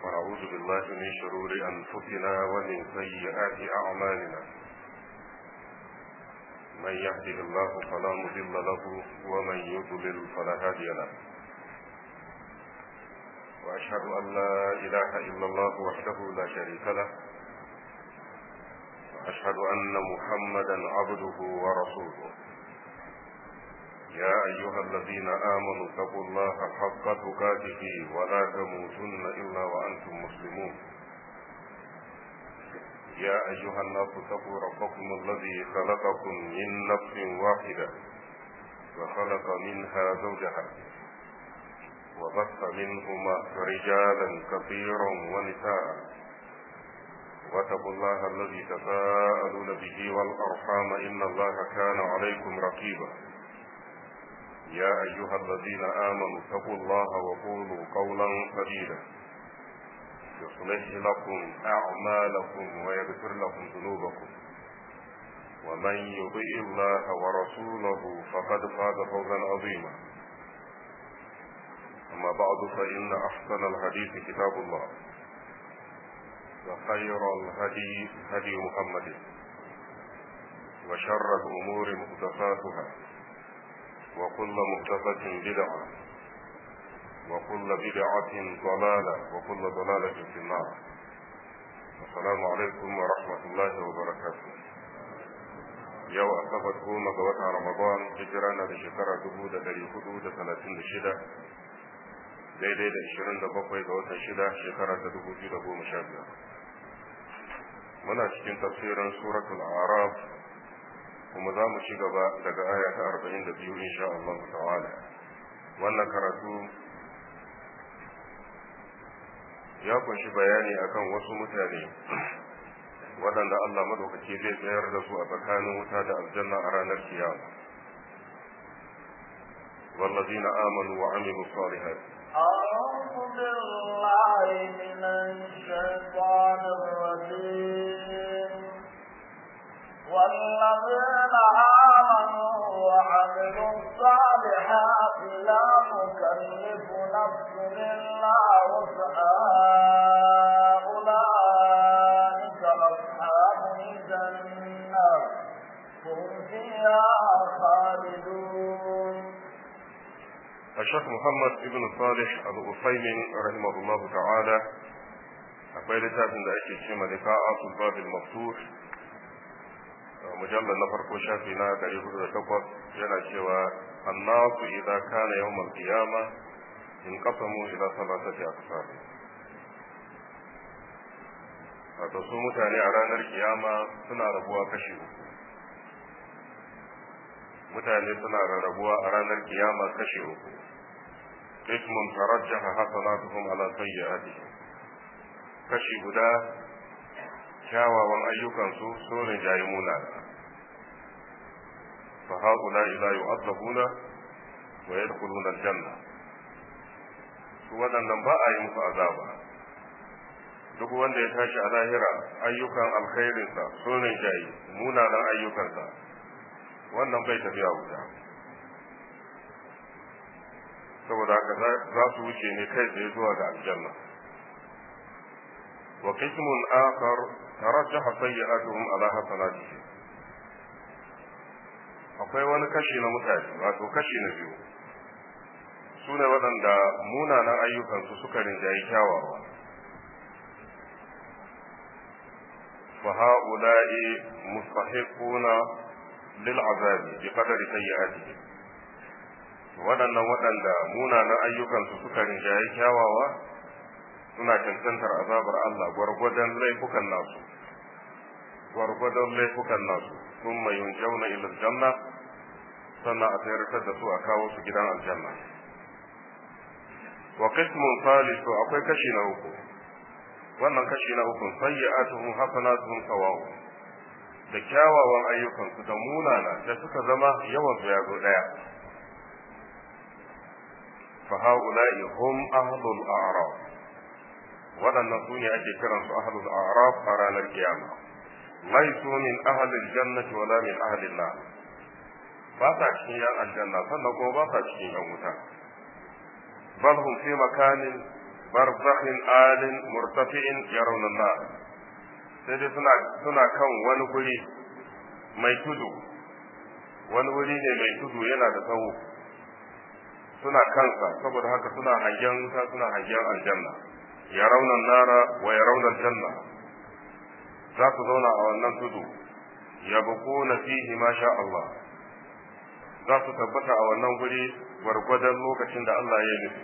ونعوذ بالله من شرور أنفسنا ومن سيئات أعمالنا من يهده الله فلا مضل له ومن يضلل فلا هادي له وأشهد أن لا إله إلا الله وحده لا شريك له وأشهد أن محمدا عبده ورسوله يا أيها الذين آمنوا اتقوا الله حق تقاته ولا تموتن إلا وأنتم مسلمون يا أيها الناس اتقوا ربكم الذي خلقكم من نفس واحدة وخلق منها زوجها وبث منهما رجالا كثيرا ونساء واتقوا الله الذي تساءلون به والأرحام إن الله كان عليكم رقيبا يا أيها الذين آمنوا اتقوا الله وقولوا قولا سديدا يصلح لكم أعمالكم ويغفر لكم ذنوبكم ومن يطيع الله ورسوله فقد فاز فوزا عظيما أما بعد فإن أحسن الحديث كتاب الله وخير الهدي هدي محمد وشر الأمور محدثاتها وكل محدثة بدعة وكل بدعة ضلالة وكل ضلالة في النار السلام عليكم ورحمة الله وبركاته yau asabar goma ga watan ramadan hijira na da shekara dubu da dari hudu da talatin da shida daidai da ishirin da bakwai ga watan shida shekara ta dubu biyu da goma sha biyar muna cikin tafsirin suratul araf kuma za mu ci gaba daga aya ta arba'in da biyu insha Allah ta'ala wannan karatu ya kunshi bayani akan wasu mutane waɗanda Allah madaukaki zai tsayar da su a tsakanin wuta da aljanna a ranar kiyama والذين آمنوا وعملوا الصالحات أعوذ بالله من الشيطان الرجيم والذين آمنوا وعملوا الصالحات لا نكلف نفس إلا وسعها أولئك أصحاب الجنة هم فيها خالدون الشيخ محمد ابن صالح الأصيمين رحمه الله تعالى akwai littafin da ake ce malika babil maftuh mujallar na farko shafi na 408 yana cewa annasu idza kana yawm al-qiyama in qasamu ila salatati aqsam wato su mutane a ranar kiyama suna rabuwa kashi uku mutane suna rarrabuwa a ranar kiyama kashi uku ismun tarajjaha hasanatuhum ala sayyi'atihim kashi guda kyawawan ayyukansu sun rinjayi munana fa haula ila yu'adzabuna wa yadkhuluna aljanna su waɗannan ba a yi musu azaba duk wanda ya tashi a lahira ayyukan alkhairinsa sun rinjayi munanan ayyukansa wannan bai tafiya wuta saboda haka za su wuce ne kai tsaye zuwa ga aljanna wa qismun akhar tarajjaha sayyi'atuhum ala hasanatihim akwai wani kashi na mutane wato kashi na biyu su ne waɗanda munanan ayyukansu suka rinjayi kyawawa fa ha'ula'i mustahiquna lil azabi bi qadari sayyi'atihim waɗannan waɗanda munanan ayyukansu suka rinjayi kyawawa suna cancantar azabar Allah gwargwadon laifukan nasu gwargwadon laifukan nasu sun mai yunjauna ila janna sannan a tsayar da su a kawo su gidan aljanna wa qismun salisu akwai kashi na uku wannan kashi na uku sayyi'atuhum hasanatuhum sawa'u da kyawawan ayyukansu da munana da suka zama yawan su ya zo daya fa haula'i hum ahlul a'raf waɗannan su ne ake kiransu ahlul a'raf a ranar kiyama laisu min ahlil jannati wala min ahlil nar ba sa cikin yan aljanna sannan kuma ba sa cikin yan wuta bal hum fi makanin barzakhin alin murtafi'in yarawna nar sai dai suna suna kan wani guri mai tudu wani wuri ne mai tudu yana da tsawo suna kansa saboda haka suna hangen wuta suna hangen aljanna yarawna nara wa yarawna aljanna za su zauna a wannan tudu yabquna fihi ma sha Allah za su tabbata a wannan guri gwargwadon lokacin da Allah ya nufi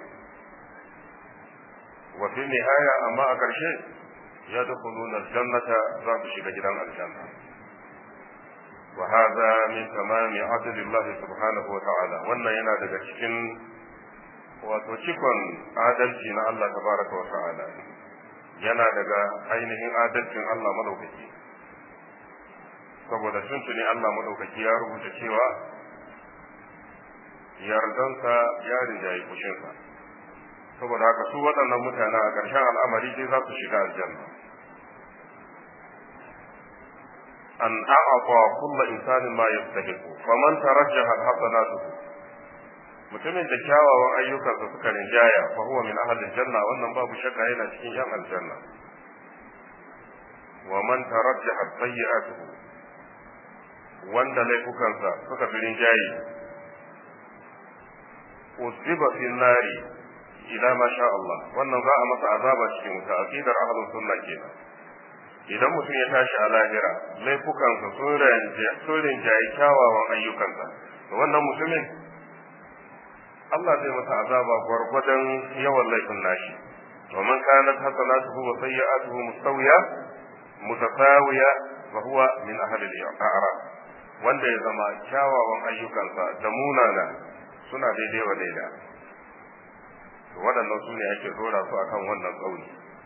wa fi nihaya amma a ƙarshe ya dukuluna aljannata za su shiga gidan aljanna wa hadha min tamami adlillah subhanahu wa ta'ala wannan yana daga cikin wato cikon adalci na Allah tabaraka wa ta'ala yana daga ainihin adalcin Allah madaukaki saboda tuntuni Allah madaukaki ya rubuta cewa yardansa ya rinjaye fushinsa saboda haka su waɗannan mutane a ƙarshen al'amari dai za su shiga aljanna an a'afa kulla insanin ma yastahiqu faman tarajjaha hasanatuhu mutumin da kyawawan ayyukansa suka rinjaya fa huwa min ahli janna wannan babu shakka yana cikin yan aljanna wa man tarajjaha sayyi'atuhu wanda laifukansa suka fi rinjaye usiba fi nari ila ma sha Allah wannan za a masa azaba cikin wuta aqidar ahlus sunna kenan idan mutum ya tashi a lahira laifukansa sun rinjaye kyawawan ayyukansa to wannan mutumin Allah zai masa azaba gwargwadon yawan laifin nashi ومن كانت حسناته وسيئاته مستوية متساوية فهو من أهل الأعراف wanda ya zama kyawawan ayyukansa da munana suna daidai wa daida waɗannan su ne ake dora su akan wannan tsauni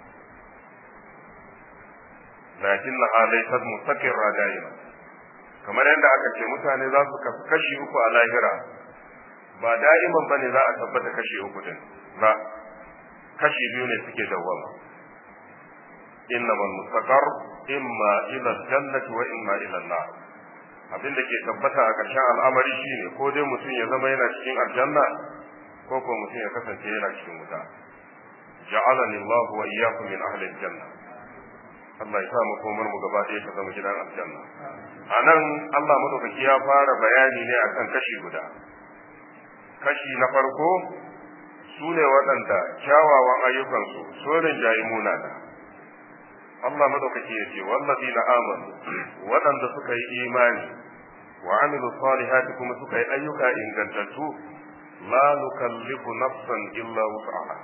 lakin na halaisar mustaqirra da'ima kamar yadda aka ce mutane za su kashi uku a lahira ba da'iman bane za a tabbata kashi uku din ba kashi biyu ne suke dawwama innamal mustaqar imma ila jannati wa imma ila nar abin da ke tabbata a ƙarshen al'amari shine ko dai mutum ya zama yana cikin aljanna ko ko mutum ya kasance yana cikin wuta ja'alani Allah wa iyyakum min ahli aljanna Allah ya sa mu komar mu gaba ɗaya ta zama gidan aljanna anan Allah madaukaki ya fara bayani ne akan kashi guda kashi na farko su ne waɗanda kyawawan ayyukansu sun rinjayi munana Allah madaukaki ya ce wallazi na amanu waɗanda suka yi imani wa amilu salihati kuma suka yi ayyuka ingantattu la nukallifu nafsan illa wus'aha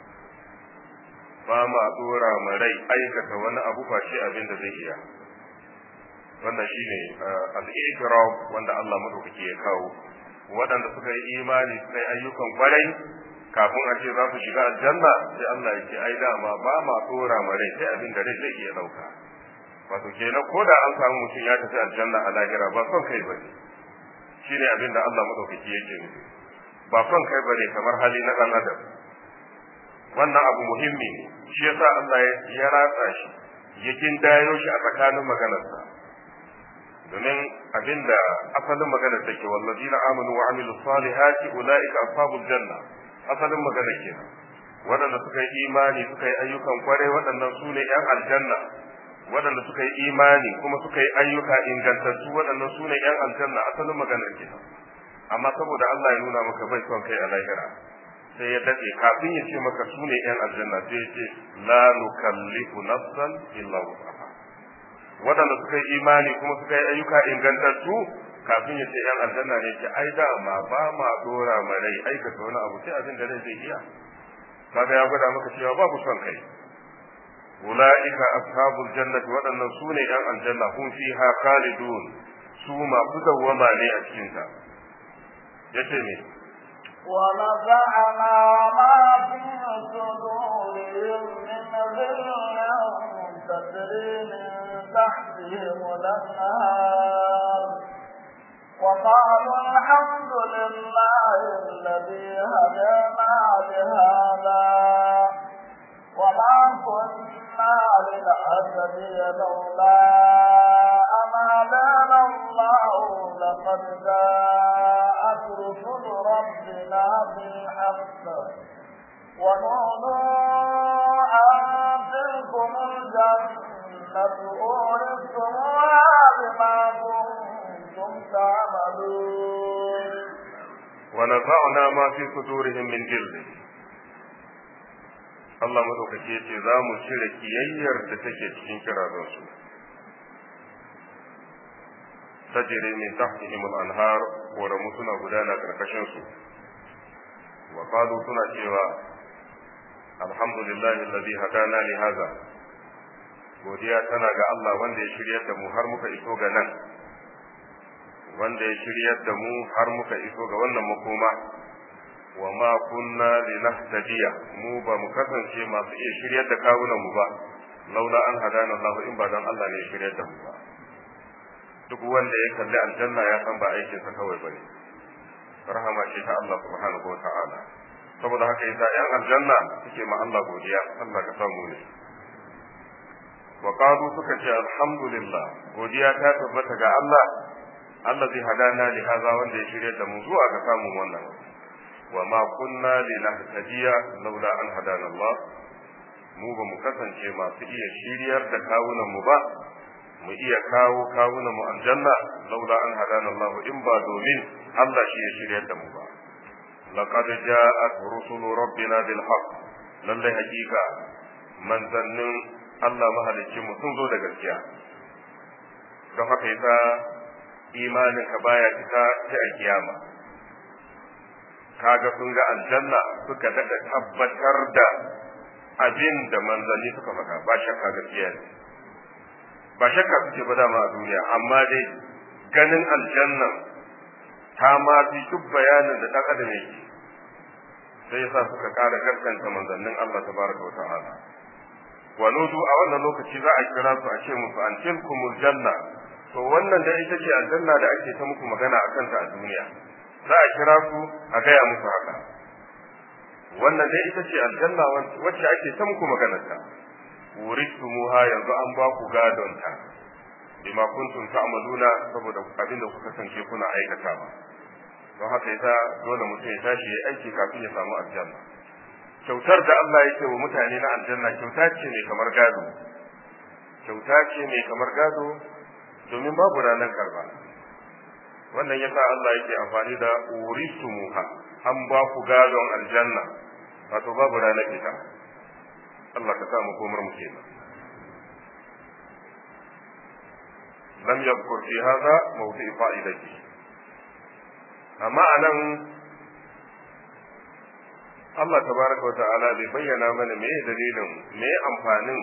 ba ma dora ma rai aikata wani abu ba shi abin da zai iya wannan shine al-iqrar wanda Allah madaukaki ya kawo waɗanda suka yi imani suka yi ayyukan kwarai kafin a ce za su shiga aljanna sai Allah ya ce ai dama ba ma dora ma rai sai abin da rai zai iya dauka wato kenan ko da an samu mutum ya tafi aljanna a lahira ba son kai bane shine abin da Allah madaukaki yake nufi ba son kai bane kamar hali na dan adam wannan abu muhimmi ne shi yasa Allah ya ratsa shi ya kindayo shi a tsakanin maganarsa domin abinda asalin maganar take wallazina amanu wa amilus salihati ulaika ashabul janna asalin magana kenan waɗanda suka yi imani suka yi ayyukan kwarai waɗannan su ne ‘yan aljanna waɗanda suka yi imani kuma suka yi ayyuka ingantattu waɗannan su ne ‘yan aljanna asalin maganar kenan amma saboda Allah ya nuna maka bai son kai a lahira sai ya daɗe kafin ya ce maka su ne ‘yan aljanna sai ya ce la nukallifu nafsan illa wusaha waɗanda suka yi imani kuma suka yi ayyuka ingantattu kafin ya ce ‘yan aljanna ne ce ai dama ba ma dora ma rai aikata wani abu sai abin da rai zai iya kaga ya gwada maka cewa babu son kai ulaika ashabul jannati waɗannan su ne ‘yan aljanna hum fiha khalidun su masu dawwama ne a cikin ta yace ne ونزعنا ما في صدورهم من غل تجري من تحتهم الأنهار وقالوا الحمد لله الذي هدانا لهذا وما كنا لنهتدي لولا أن هدانا الله لقد جاءت رسل ربنا بالحق ونودوا الجنة أورثتموها بما كنتم تعملون ونزعنا ما في صدورهم من جلد Allah madaukaki ya ce za mu cire kiyayyar da take cikin kirazansu tajiri min tahtihim al-anhar koramu suna gudana karkashin su wa qalu suna cewa alhamdulillahi alladhi hadana li hadha godiya tana ga Allah wanda ya shiryar da mu har muka iso ga nan wanda ya shiryar da mu har muka iso ga wannan makoma wa ma kunna linahtadiya mu ba mu kasance masu iya shiryar da kawunan mu ba laula an hadana Allah in ba dan Allah ne ya shiryar da mu ba duk wanda ya kalli aljanna ya san ba aikin sa kawai bane rahama ce ta Allah subhanahu wa ta'ala saboda haka yasa yan aljanna suke ma Allah godiya Allah ka samu ne wa qalu suka ce alhamdulillah godiya ta tabbata ga Allah Allah zai hadana li haza wanda ya shirya da mu zuwa ga samun wannan wa ma kunna linahtadiya laula an hadana Allah mu ba mu kasance masu iya shiryar da kawunan mu ba mu iya kawo kawunan mu aljanna laula an hadana Allah in ba domin Allah shi ya shiryar da mu ba laqad ja'at rusulu rabbina bil haqq lalle hakika manzannin Allah mahalicci mu sun zo da gaskiya don haka yasa imanin ka baya cika ta a kiyama kaga sun ga aljanna suka daɗa tabbatar da abin da manzanni suka faɗa ba shakka gaskiya ne ba shakka suke ba dama a duniya amma dai ganin aljanna ta ma fi duk bayanin da ɗan adam yake sai yasa suka ƙara gaskanta manzannin Allah tabaraka wa ta'ala wa nudu a wannan lokaci za a kira su a ce musu an tilkumul janna to wannan da ita ce aljanna da ake ta muku magana a kanta a duniya za a kira su a gaya musu haka wannan dai ita ce aljanna wacce ake ta muku maganarta wuritumuha yanzu an ba ku gadon ta bima kuntum ta'maluna saboda abin da kuka kasance kuna aikatawa don haka yasa dole mutum ya tashi ya aiki kafin ya samu aljanna kyautar da Allah ya ce wa mutane na aljanna kyauta ce mai kamar gado kyauta ce mai kamar gado domin babu ranar karba wannan yasa Allah yake amfani da uritumuha an ba ku gadon aljanna wato babu ranar ita Allah ka sa mu komar mu kenan lam yadhkur fi hadha mawdi' fa'idati amma anan Allah tabaraka wa ta'ala bai bayyana mana me dalilin me amfanin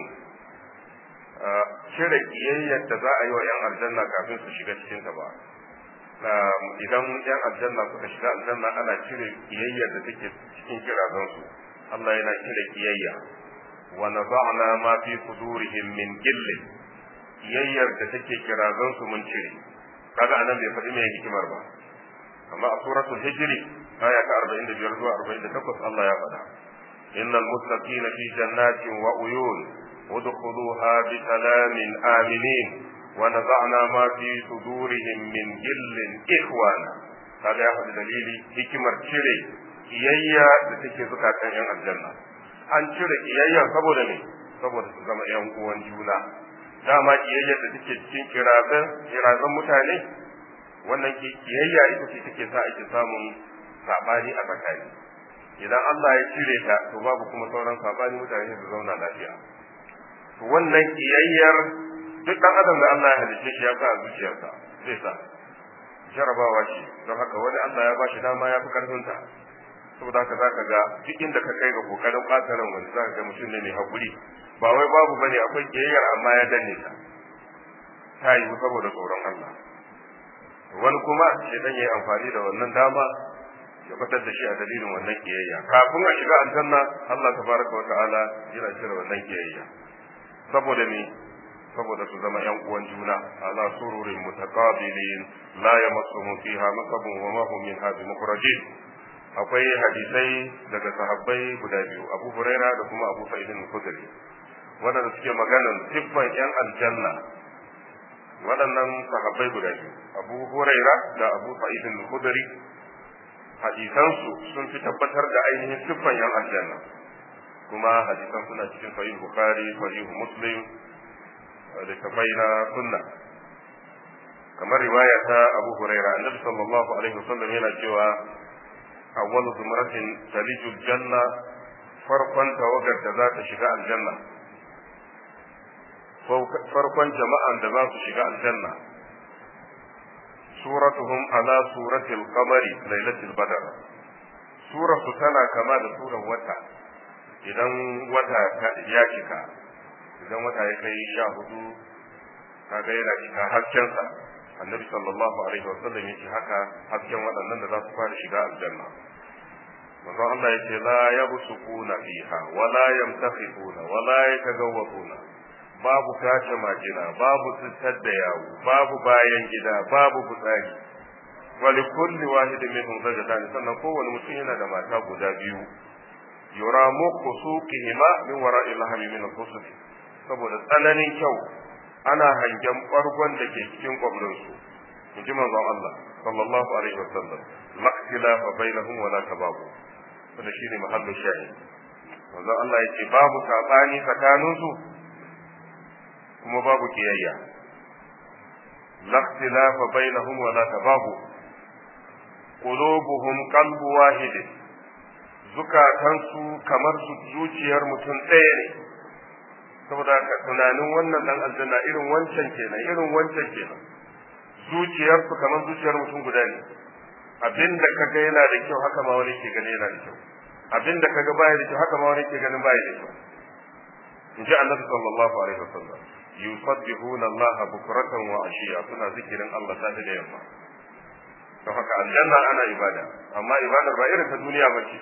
cire kiyayyar da za a yi wa 'yan aljanna kafin su shiga cikin ta ba idan 'yan aljanna suka shiga aljanna ana cire kiyayyar da take cikin kirazansu Allah yana cire kiyayya wa naza'na ma fi sudurihim min gilli kiyayyar da take kirazansu mun cire kaga anan bai faɗi mai hikimar ba amma a suratul hijri aya ta 45 zuwa 48 Allah ya faɗa innal muttaqina fi jannatin wa uyun ادخلوها بسلام آمنين ونزعنا ما في صدورهم من جل إخوانا هذا يأخذ دليل hikimar cire kiyayya da take zukatan yan aljanna an cire kiyayya saboda ne saboda su zama yan uwan juna dama kiyayya da take cikin kirazan kirazan mutane wannan kiyayya ita ce take sa ake samun sabani a tsakani idan Allah ya cire ta to babu kuma sauran sabani mutane su zauna lafiya wannan kiyayyar duk dan adam da Allah ya halice shi ya sa a zuciyarsa zai sa jarabawa ce don haka wani Allah ya bashi dama ya fi karfinta saboda haka zaka ga duk inda ka kai ga kokarin ɓata ran wani zaka ga mutum ne mai hakuri ba wai babu bane akwai kiyayyar amma ya danne ta ta yi saboda tsoron Allah wani kuma shedan yayi amfani da wannan dama ya fitar da shi a dalilin wannan kiyayya kafin a shiga aljanna Allah tabaraka wa ta'ala yana cire wannan kiyayya saboda me saboda su zama yan uwan juna ala sururin mutaqabilin la yamassuhum fiha nasabun wa ma hum minha bimukhrajin akwai hadisai daga sahabbai guda biyu Abu Huraira da kuma Abu Sa'id al-Khudri wadanda suke maganan siffan yan aljanna waɗannan sahabbai guda biyu Abu Huraira da Abu Sa'id al-Khudri hadisansu sun fi tabbatar da ainihin siffan yan aljanna kuma hadisan suna cikin sahih bukhari sahih muslim da tafai na sunna kamar riwaya ta abu huraira annabi sallallahu alaihi wasallam yana cewa awwal zumratin taliju janna farkon tawagar da za ta shiga aljanna farkon jama'an da za su shiga aljanna suratuhum ala suratil qamari lailatul badr suratu tana kama da surar wata idan wata ya cika idan wata ya kai sha hudu kaga yana cika haskensa annabi sallallahu alaihi wa sallam yace haka hasken waɗannan da za su fara shiga aljanna manzon Allah yace la yabsuquna fiha wa la yamtakhifuna wa la yatagawwaquna babu kace majina babu tsittar da yawo babu bayan gida babu fitsari wa li kulli wahidin minhum zajatan sannan kowane mutum yana da mata guda biyu yura muku suqihima min wara'i lahmi min al-khusuf saboda tsananin kyau ana hangen bargon da ke cikin kwabrinsu in ji manzon Allah sallallahu alaihi wa sallam laktila fa bainahum wala tababu wanda shine mahallu shahid manzon Allah yake babu sabani tsakanin su kuma babu kiyayya laktila fa bainahum wala tababu qulubuhum qalbu wahid zukatansu kamar su zuciyar mutum ɗaya ne saboda haka tunanin wannan dan aljanna irin wancan kenan irin wancan kenan zuciyarsu kamar zuciyar mutum guda ne abinda kaga yana da kyau haka ma wani ke gani yana da kyau abinda kaga baya da kyau haka ma wani ke ganin baya da kyau in ji annabi sallallahu alaihi wasallam yusabbihuna Allah bukratan wa ashiya suna zikirin Allah safe da yamma don haka aljanna ana ibada amma ibadar ba irin ta duniya bace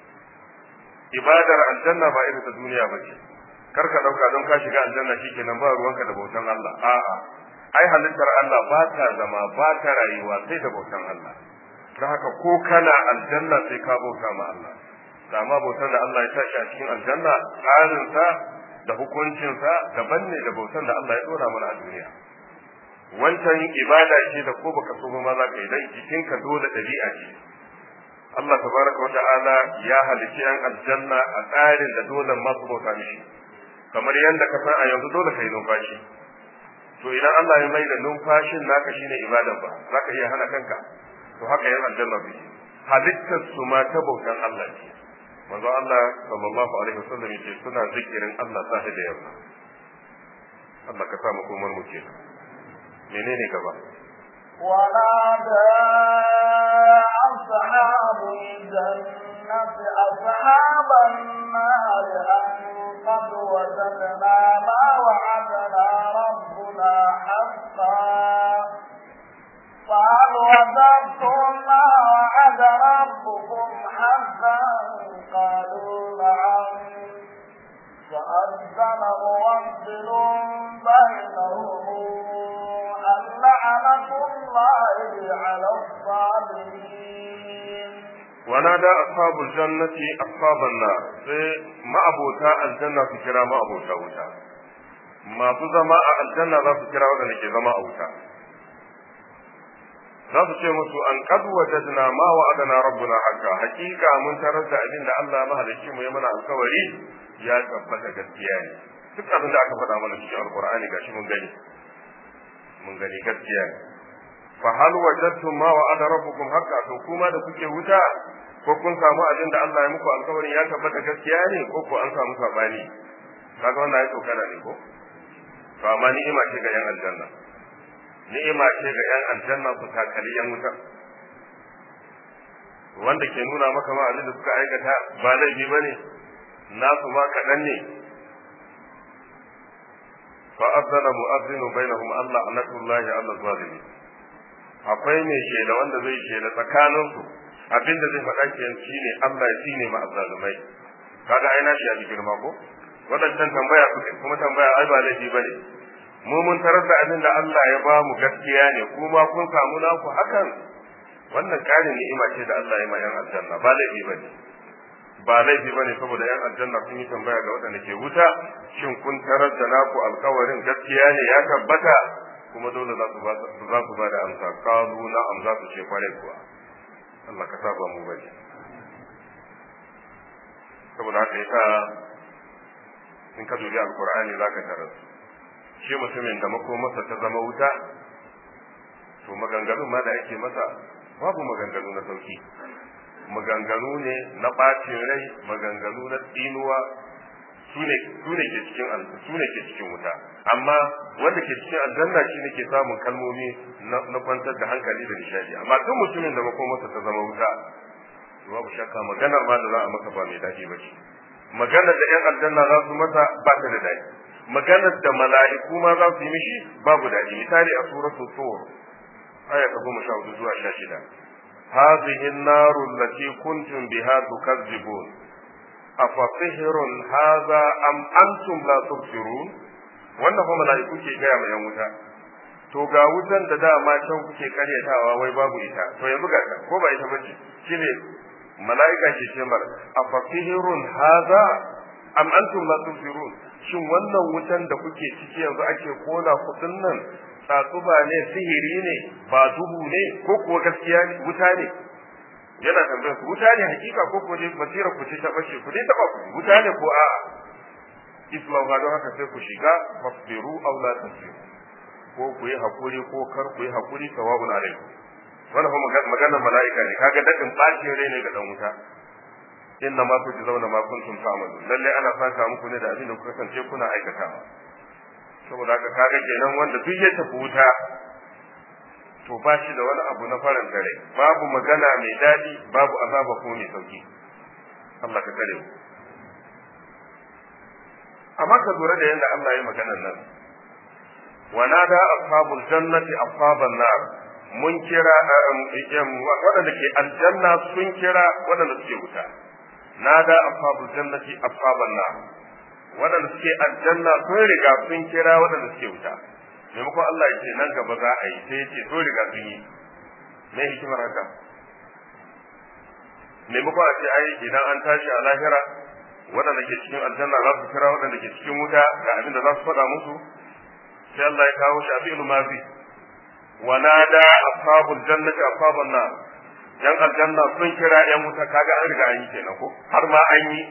ibadar aljanna ba irin ta duniya bace kar ka dauka don ka shiga aljanna shikenan ba ruwanka da bautan Allah a'a ai halittar Allah ba ta zama ba ta rayuwa sai da bautan Allah don haka ko kana aljanna sai ka bauta ma Allah amma bautar da Allah ya tashi a cikin aljanna tsarin sa da hukuncin sa daban ne da bautar da Allah ya dora mana a duniya wancan ibada ce da ko baka so ma za ka yi dan jikinka dole dabi'a ce Allah tabaraka wa ta'ala ya halicci yan aljanna a tsarin da dole masu bauta mishi kamar yadda ka san a yanzu dole kai numfashi to idan Allah ya mai da numfashin naka shine ibadan ba zaka iya hana kanka to haka yan aljanna su halittar su ma ta bautan Allah ce manzo Allah sallallahu alaihi wasallam yace suna zikirin Allah sahi da yamma Allah ka sa mu komar mu ke menene gaba ونادى أصحاب الجنة أصحاب النار أن قد وجدنا ما وعدنا ربنا حقا قال وجدتم ما وعد ربكم حقا قالوا نعم فأذن مؤذن بينهم اللعنة الله على الظالمين ونادى أصحاب الجنة أصحاب النار sai ma'abota aljanna su kira ma'abota wuta masu zama a aljanna za su kira waɗanda ke zama a wuta za su ce musu an qad wajadna ma wa'adana rabbuna haqqa hakika mun tarar da abin da Allah mahalicci mu ya mana alkawari ya tabbata gaskiya ne duk abin da aka faɗa mana cikin alqur'ani gashi mun gani mun gani gaskiya ne fa hal wajadtum ma wa'ada rabbukum haqqa to kuma da kuke wuta ko kun samu abin da Allah ya muku alkawarin ya tabbata gaskiya ne ko ko an samu sabani kaga wannan ya tsokana ne ko to amma ni'ima ce ga yan aljanna ni'ima ce ga yan aljanna su takali yan wuta wanda ke nuna maka ma abin da suka aikata ba laifi bane nasu ma kaɗan ne فأذن مؤذن بينهم الله لعنة الله على الظالمين akwai mai shela wanda zai shela tsakanin su abin da zai faɗa ke shine Allah ya tsine ma azzalumai kaga ai na shi ya girma ko wadannan tambaya su kuma tambaya ai ba laifi bane mu mun tarar da abin da Allah ya ba mu gaskiya ne kuma kun samu naku hakan wannan ƙarin ni'ima ce da Allah ya ma yan aljanna ba laifi bane ba laifi ba ne saboda yan aljanna sun yi tambaya ga waɗanda ke wuta shin kun tarar da naku alkawarin gaskiya ne ya tabbata kuma dole za su ba za su ba da amsa kalu na amsa su ce kwarai kuwa Allah ka saba mu bane saboda haka yasa in ka dubi alqur'ani zaka tarar shi mutumin da makomarsa ta zama wuta to maganganun ma da ake masa babu maganganu na sauki maganganu ne na ɓacin rai maganganu na tsinuwa su ne ke cikin su ne ke cikin wuta amma wanda ke cikin aljanna shi ne ke samun kalmomi na kwantar da hankali da nishadi amma duk mutumin da makomarsa ta zama wuta babu shakka maganar ma da za a masa ba mai daɗi ba ce maganar da 'yan aljanna za su masa ba ta da daɗi maganar da mala'iku ma za su yi mishi babu daɗi misali a suratul tur aya ta goma sha hudu zuwa sha shida هذه النار التي كنتم بها تكذبون أفسحر هذا أم أنتم لا تبصرون wannan fa mala'iku ke gaya ma yan wuta to ga wutan da dama can kuke karyatawa wai babu ita to yanzu ga ta ko ba ita bace shine mala'ika ke ce mar afasihirun hadha am antum la tubsirun shin wannan wutan da kuke ciki yanzu ake kona kudin nan tsatsuba ne sihiri ne ba duhu ne ko kuwa gaskiya ne wuta ne yana tambayar ku wuta ne hakika ko ko dai basira ku ce ta bace ku dai taba ku wuta ne ko a'a islam ga don haka sai ku shiga fasbiru aw la tasbiru ko ku yi hakuri ko kar ku yi hakuri sawabun alaikum wannan fa maganar mala'ika ne kaga dadin bacin rai ne ga dan wuta inna ma tujzauna ma kuntum ta'malun lalle ana saka muku ne da abin da kuka kasance kuna aikatawa saboda haka kaga kenan wanda duk ya tafi wuta to ba shi da wani abu na farin dare babu magana mai daɗi babu azaba ko mai sauki Allah ka kare mu amma ka lura da yadda Allah ya maganar nan wa nada ashabul jannati ashaban nar mun kira waɗanda ke aljanna sun kira waɗanda suke wuta nada ashabul jannati ashaban nar waɗanda suke aljanna sun riga sun kira waɗanda suke wuta maimakon Allah ya ce nan gaba za a yi sai ya ce sun riga sun yi me hikimar haka maimakon a ce ai idan an tashi a lahira waɗanda ke cikin aljanna za su kira waɗanda ke cikin wuta ga abin da za su faɗa musu sai Allah ya kawo shi a fi'il mazi wa nada ashabul jannati ashaban nar yan aljanna sun kira yan wuta kaga an riga an yi kenan ko har ma an yi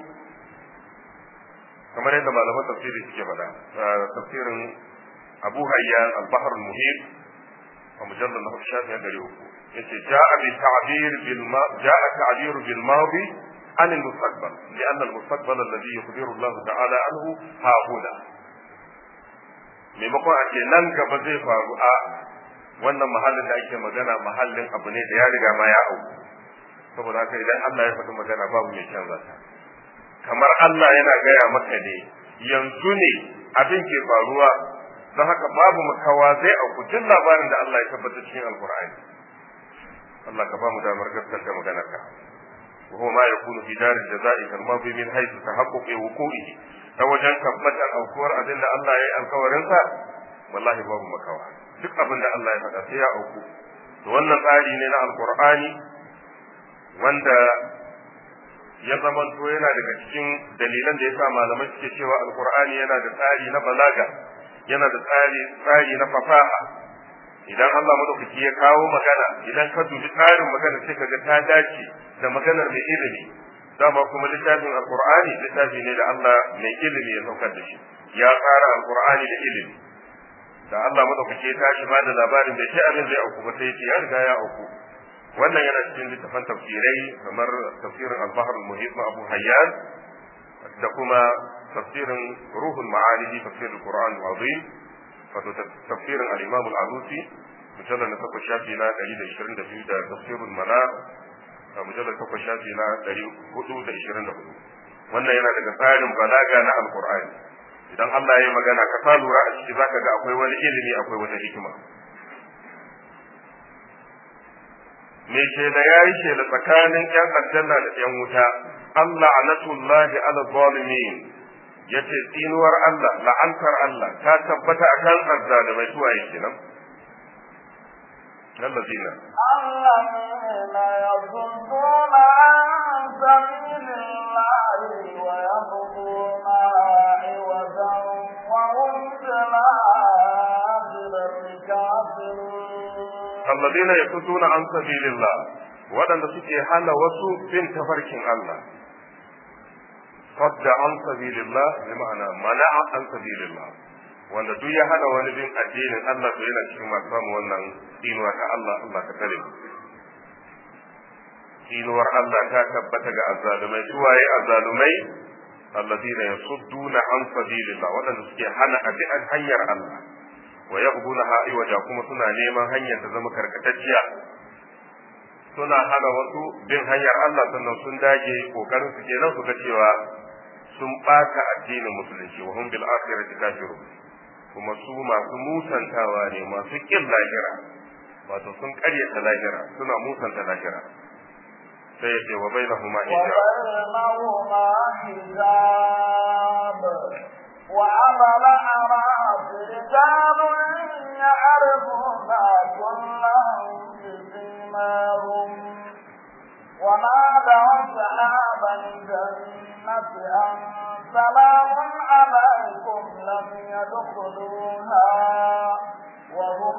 kamar yadda malaman tafsiri suke faɗa tafsirin Abu Hayyan al-Bahr al-Muhit a mujallal na shafi gari uku yace ja'a bi ta'bir bil ma ja'a ta'bir bil madi عن المستقبل لأن المستقبل الذي يخبر الله تعالى عنه ها هنا maimakon a ce nan gaba zai faru a wannan mahallin da ake magana mahallin abu ne da ya riga ma ya auku saboda haka idan Allah ya faɗi magana babu mai canza ta kamar Allah yana gaya maka ne yanzu ne abin ke faruwa don haka babu makawa zai auku duk labarin da Allah ya tabbata cikin alkur'ani Allah ka ba mu damar gaskata maganarka وهو ما يكون في دار الجزاء كالماضي من حيث تحقق وقوعه توجن tabbatar aukuwar abin da Allah ya yi alkawarinsa wallahi babu makawa duk abin da Allah ya faɗa sai ya auku to wannan tsari ne na alkur'ani wanda ya zamanto yana daga cikin dalilan da yasa malamai suke cewa alkur'ani yana da tsari na balaga yana da tsari tsari na fasaha idan Allah madaukaki ya kawo magana idan ka dubi tsarin magana sai ka ga ta dace da maganar mai ilimi dama kuma littafin alqur'ani littafi ne da Allah mai ilimi ya saukar da shi ya tsara alqur'ani da ilimi da Allah madaukaki ya tashi ba da labarin da shi abin zai auku ba sai ya ce ya riga ya auku wannan yana cikin littafin tafsirai kamar tafsirin al-bahr al-muhit na Abu Hayyan da kuma tafsirin ruhul ma'ani fi tafsir al-Qur'an al-azim wato tafsirin al-Imam al-Alusi mujallal na takwas shafi na 122 da tafsirul manar a mujallal takwas shafi na 424 wannan yana daga tsarin balaga na al-Qur'ani idan Allah ya yi magana ka sa lura a ciki zaka ga akwai wani ilimi akwai wata hikima me ce da yayi ce da tsakanin yan aljanna da yan wuta Allah anatullahi ala zalimin yace tsinuwar Allah la'antar Allah ta tabbata akan azzalimai suwa yake nan الذين الذين يصدون عن سبيل الله ويبغونها عوجا وهم بالآخرة كافرون الذين يصدون عن سبيل الله waɗanda suke hana wasu bin tafarkin Allah sadda an sabilillah bi ma'ana mana'a an sabilillah wanda duk ya hana wani bin addinin Allah to yana cikin masu samu wannan inuwa ta Allah Allah ka tare inuwar Allah ta tabbata ga azzalumai suwaye azzalumai alladina yasudduna an sabilillah wadanda suke hana abi an hanyar Allah wa yabghuna ha'iwaja kuma suna neman hanyar ta zama karkatacciya suna hana wasu bin hanyar Allah sannan sun dage kokarin su kenan su ga cewa sun bata addinin musulunci wa hum bil akhirati kafirun kuma su masu musantawa ne masu kin lahira wato sun karyata lahira suna musanta lahira sai yace wa bainahuma hijab وبينهما حجاب وعلى الأعراف رجال يعرفون كلا بسيماهم ونادوا أصحاب الجنة أن سلام عليكم لم يدخلوها وهم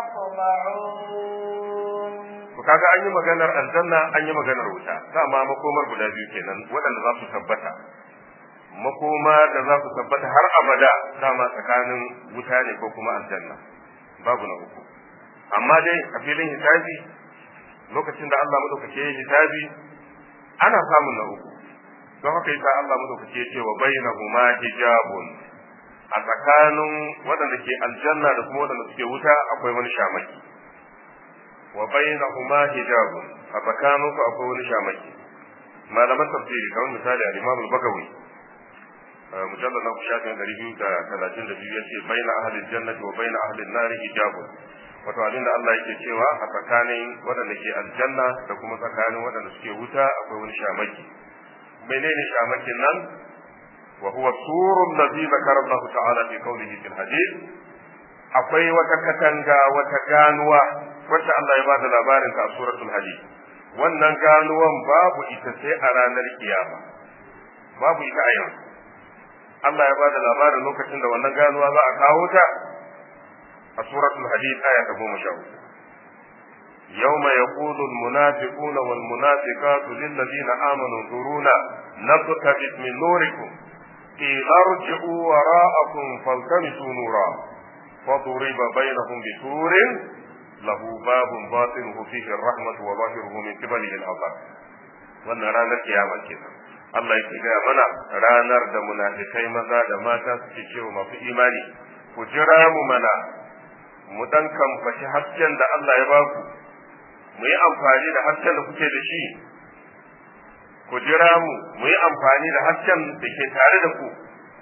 يطمعون kaga an yi maganar aljanna an yi maganar wuta dama makomar guda biyu kenan waɗanda za su tabbata makoma da za su tabbata har abada dama tsakanin wuta ne ko kuma aljanna babu na uku amma dai a filin hisabi lokacin da Allah madaukake ya hisabi ana samun na uku don haka yasa Allah madaukake ya ce wa bainahuma hijabun a tsakanin waɗanda ke aljanna da kuma waɗanda suke wuta akwai wani shamaki wa bainahuma hijabun a tsakaninsu akwai wani shamaki malaman tafsiri kamar misali al-Imam al-Bagawi mujallal na shafin ɗari biyu da talatin da biyu yace baina ahlil jannati wa baina ahlin nari hijabun wato abinda Allah yake cewa a tsakanin waɗanda ke aljanna da kuma tsakanin waɗanda suke wuta akwai wani shamaki menene shamakin nan wa huwa surun ladhi zakara Allah ta'ala fi qawlihi fil hadith akwai wata katanga wata ganuwa wacce Allah ya bada labarin ta a suratul hadid wannan ganuwan babu ita sai a ranar kiyama babu ita a yanzu Allah ya bada labarin lokacin da wannan ganuwa za a kawo ta a suratul hadid aya ta goma sha uku يوم يقول المنافقون والمنافقات للذين آمنوا انظرونا نقتبس من نوركم قيل ارجعوا وراءكم فالتمسوا نورا فضرب بينهم بسور له باب باطنه فيه الرحمة وظاهره من قبله العذاب wannan ranar kiyama kenan Allah yake gaya mana ranar da munafikai maza da mata suke cewa masu imani ku jira mu mana mu dan kamfashi hasken da Allah ya baku mu yi amfani da hasken da kuke da shi ku jira mu mu yi amfani da hasken da ke tare da ku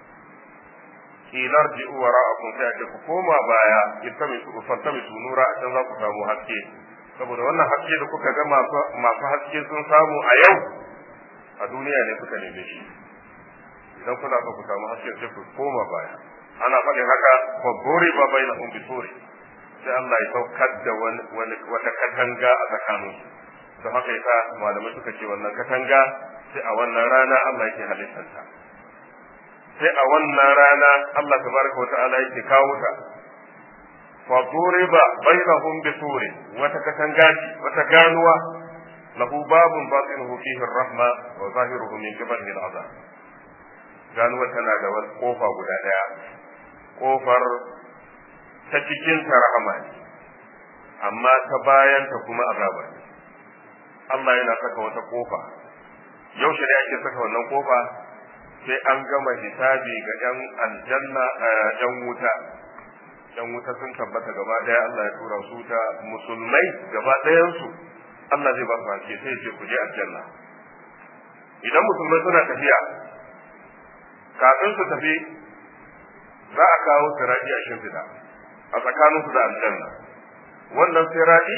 kilar ji uwara a kun sai ku koma baya iltami su fantami su nura a can za ku samu haske saboda wannan haske da kuka ga masu haske sun samu a yau a duniya ne suka neme shi idan kuna so ku samu haske sai ku koma baya ana faɗin haka babbore ba bai na umbi sore sai Allah ya saukar da wani wata katanga a tsakaninsu don haka yasa malamai suka ce wannan katanga sai a wannan rana Allah yake halittanta sai a wannan rana Allah tabaraka wa ta'ala yake kawo ta fa duriba bainahum bi suri wata katanga wata ganuwa lahu babun batinuhu fihi ar-rahma wa zahiruhu min qibalihi al-azab ganuwa tana da wani kofa guda daya kofar ta cikin ta rahama ne amma ta bayan ta kuma azaba ne Allah yana saka wata kofa yaushe ne ake saka wannan kofa sai an gama hisabi ga yan aljanna yan wuta yan wuta sun tabbata gaba daya Allah ya tura su ta musulmai gaba ɗayan su Allah zai ba su haske sai ce ku je aljanna idan musulmai suna tafiya kafin su tafi za a kawo sirati a shimfiɗa a tsakaninsu da aljanna wannan sirati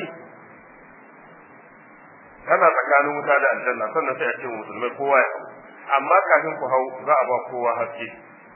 tana tsakanin wuta da aljanna sannan sai a ce musulmai kowa ya hau amma kafin ku hau za a ba kowa haske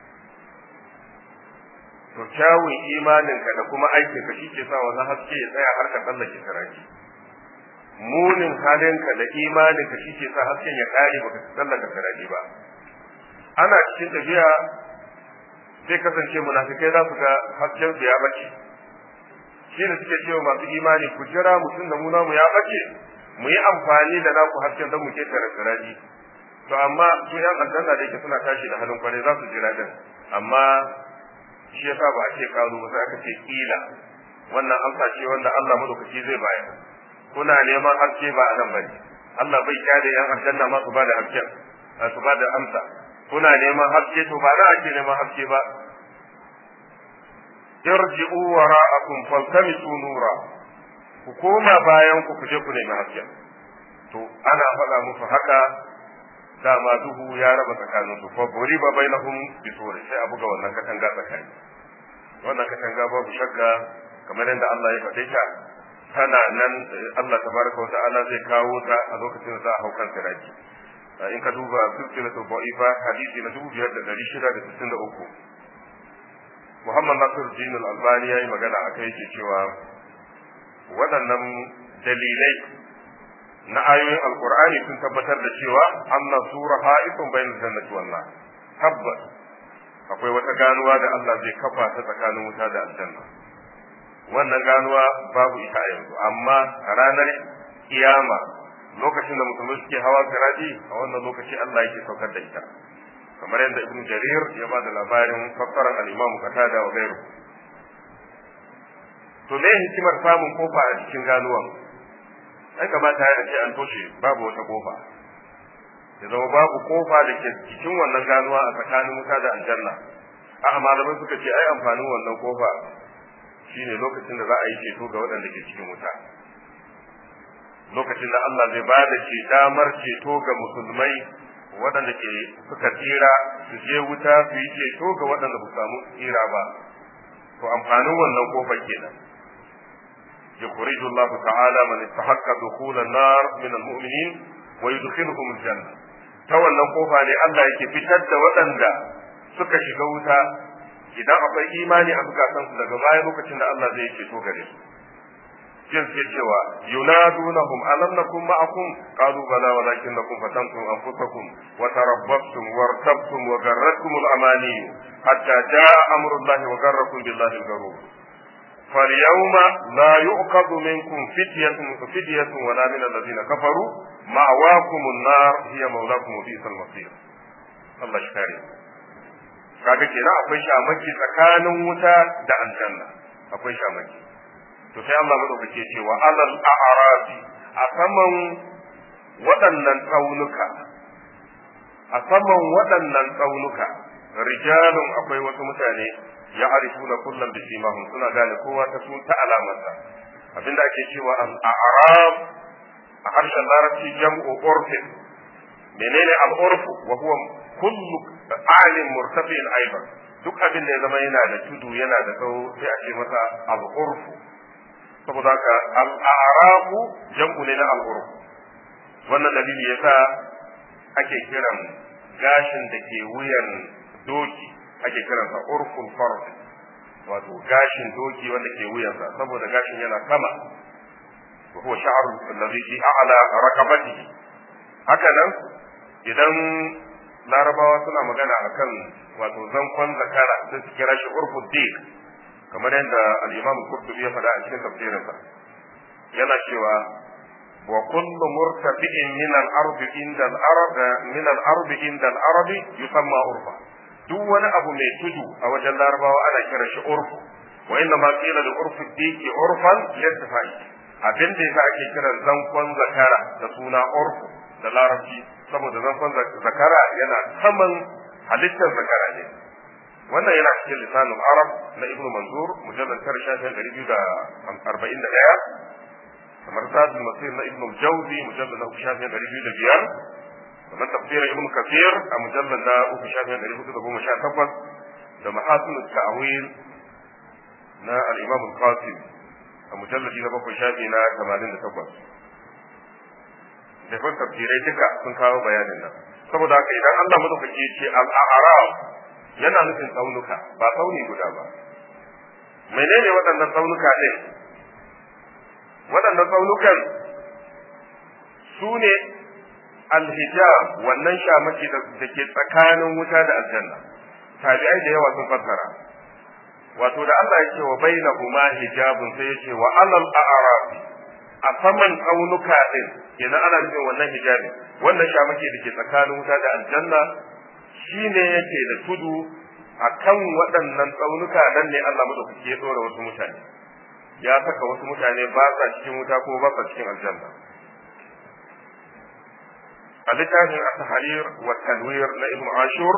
to kyawun imaninka da kuma aikinka shi ke sa wannan haske ya tsaya har ka tsallake saraji munin halinka da imaninka shi ke sa hasken ya kare baka tsallaka saraji ba ana cikin tafiya zai kasance munafikai za su ga hasken su ya bace shi ne suke cewa masu imani ku jira mutum da mu namu ya bace mu yi amfani da naku hasken don mu ketare siraji to amma su yan aljanna da yake suna tashi da halin kwarai za su jira din amma shi yasa ba a ce karu ba sai aka ce kila wannan amsa ce wanda Allah madaukaki zai bayar kuna neman haske ba a nan bane Allah bai kyale yan aljanna ma su bada hasken su bada amsa kuna neman haske to ba za a ce neman haske ba irji'u wara'akum faltamisu nura ku koma bayan ku kuje ku nemi hasken to ana faɗa musu haka dama duhu ya raba tsakanin su fa buriba bainahum bisuri sai a buga wannan katanga tsakani wannan katanga babu shakka kamar yadda Allah ya faɗe ta tana nan Allah tabaraka wa ta'ala zai kawo ta a lokacin da za a hau kan siraki in ka duba silsilatul da'ifa hadisi na 2663 Muhammad Nasiruddin Al-Albani yayi magana akai yake cewa waɗannan dalilai na ayoyin Alƙur'ani sun tabbatar da cewa anna sura ha'ifun bainal jannati wan nar tabbas akwai wata ganuwa da Allah zai kafa ta tsakanin wuta da aljanna wannan ganuwa babu ita a yanzu amma a ranar kiyama lokacin da musulmi suke hawa sirati a wannan lokaci Allah yake saukar da ita kamar yadda ibnu jarir ya ba da labarin fassarar al-imam qatada wa gairu to me hikimar samun kofa a cikin ganuwan ai kamata ya ce an toshe babu wata kofa ya zama babu kofa da ke cikin wannan ganuwa a tsakanin wuta da aljanna a malamai suka ce ai amfanin wannan kofa shine lokacin da za a yi ceto ga waɗanda ke cikin wuta lokacin da Allah zai ba da ce damar ceto ga musulmai waɗanda ke suka tsira su je wuta su yi ceto ga waɗanda ba samu tsira ba to amfanin wannan kofar kenan يخرج الله تعالى من استحق دخول النار من المؤمنين ويدخلهم الجنة تولى kofa ne Allah yake fitar da waɗanda suka shiga wuta idan akwai imani a zukatansu daga baya lokacin da Allah zai ceto gare su jin sai cewa yunadunahum alam nakum ma'akum qalu bala walakinnakum fatantum anfusakum wa tarabbastum wartabtum wa garratkum al-amani hatta jaa amrullahi wa garrakum billahi al-garur فاليوم لا يؤخذ منكم فدية فدية ولا من الذين كفروا مأواكم النار هي مولاكم وبئس المصير الله شكاري kaga kenan akwai shamaki tsakanin wuta da aljanna akwai shamaki to sai Allah madaukake cewa alal a'rabi a saman waɗannan tsaunuka a saman waɗannan tsaunuka rijalun akwai wasu mutane ya arifuna kullum bi simahum suna gane kowa ta sun ta alamarsa abinda ake cewa al-a'rab a harshen larabci jam'u urfin menene al-urfu wa huwa kullu alim murtafi'in aidan duk abin da ya zama yana da tudu yana da tsawo sai a ce masa al-urfu saboda haka al-a'rabu jam'u ne na al-urfu wannan dalili yasa ake kiran gashin da ke wuyan doki ake kiransa urful farj wato gashin doki wanda ke wuyansa saboda gashin yana sama wa huwa sha'ru alladhi fi a'la raqabatihi haka nan idan larabawa suna magana akan wato zankon zakara sai su kira shi urful dik kamar yadda al-imam qurtubi ya faɗa a cikin tafsirinsa yana cewa wa kullu murtafi'in min al-ardi inda al-arab min al-ardi inda al-arabi yusamma urfa duk wani abu mai tudu a wajen larabawa ana kiran shi urfu wa inna ma qila li urfi diki urfan yattifai abin da yasa ake kiran zankon zakara da suna urfu da larabci saboda zankon zakara yana saman halittar zakara ne wannan yana cikin lisanul arab na ibnu manzur mujallal tara shafin ɗari biyu da arba'in da ɗaya kamar zadul masir na ibnu jawzi mujallal na uku shafin ɗari biyu da biyar kamar tafsirin ibn kafir a mujallar na uku shafin ɗari hudu da goma sha takwas da mahasin ta'awil na al-imam al-qasim a mujalladi na bakwai shafi na tamanin da takwas da tafsirai duka sun kawo bayanin nan saboda haka idan Allah madaukaki ya ce al-a'raf yana nufin tsaunuka ba tsauni guda ba menene waɗannan tsaunuka ɗin waɗannan tsaunukan su ne alhijab wannan shamaki da ke tsakanin wuta da aljanna tabi'ai da yawa sun fassara wato da Allah yake wa bainahuma hijabun sai yake wa alal a'raf a saman tsaunuka din kenan ana nufin wannan hijabi wannan shamake da ke tsakanin wuta da aljanna shine yake da tudu akan waɗannan tsaunuka nan ne Allah madaukaki ya dora wasu mutane ya saka wasu mutane ba sa cikin wuta ko ba sa cikin aljanna a littafin at-tahrir wa tanwir na ibn ashur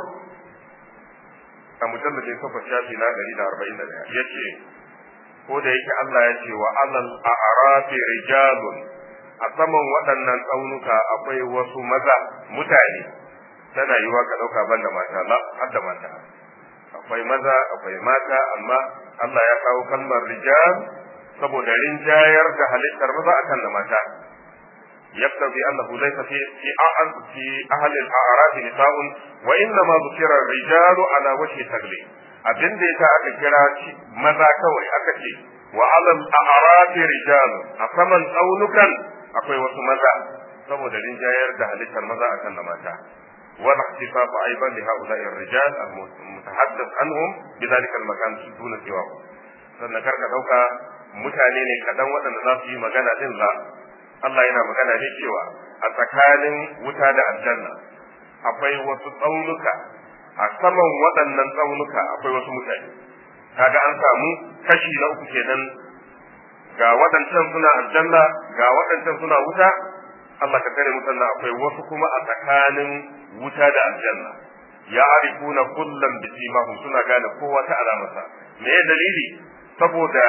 a mujalladin kafa shafi na 141 yace ko da yake Allah ya ce wa alal a'rafi rijalun a saman waɗannan tsaunuka akwai wasu maza mutane tana yiwa ka ɗauka ban da mata la har da mata akwai maza akwai mata amma Allah ya kawo kalmar rijal saboda rinjayar da halittar maza akan da mata يقتضي أنه ليس في في في أهل الأعراف نساء وإنما ذكر الرجال على وجه التغليب abin da yasa aka kira maza kawai aka ce wa alal a'rafi rijal a saman tsaunukan akwai wasu maza saboda rinjayar da halittar maza akan da mata wal ihtifaf aidan li haula'i ar-rijal al-mutahaddath anhum bi dhalika al-makan duna siwa sannan karka dauka mutane ne kadan waɗanda za su yi magana din la Allah yana magana ne cewa a tsakanin wuta da aljanna akwai wasu tsaunuka a saman waɗannan tsaunuka akwai wasu mutane kaga an samu kashi na uku kenan ga waɗancan suna aljanna ga waɗancan suna wuta Allah ka tare musanna akwai wasu kuma a tsakanin wuta da aljanna ya arifuna kullum bi simahum suna gane kowa ta alamarsa me dalili saboda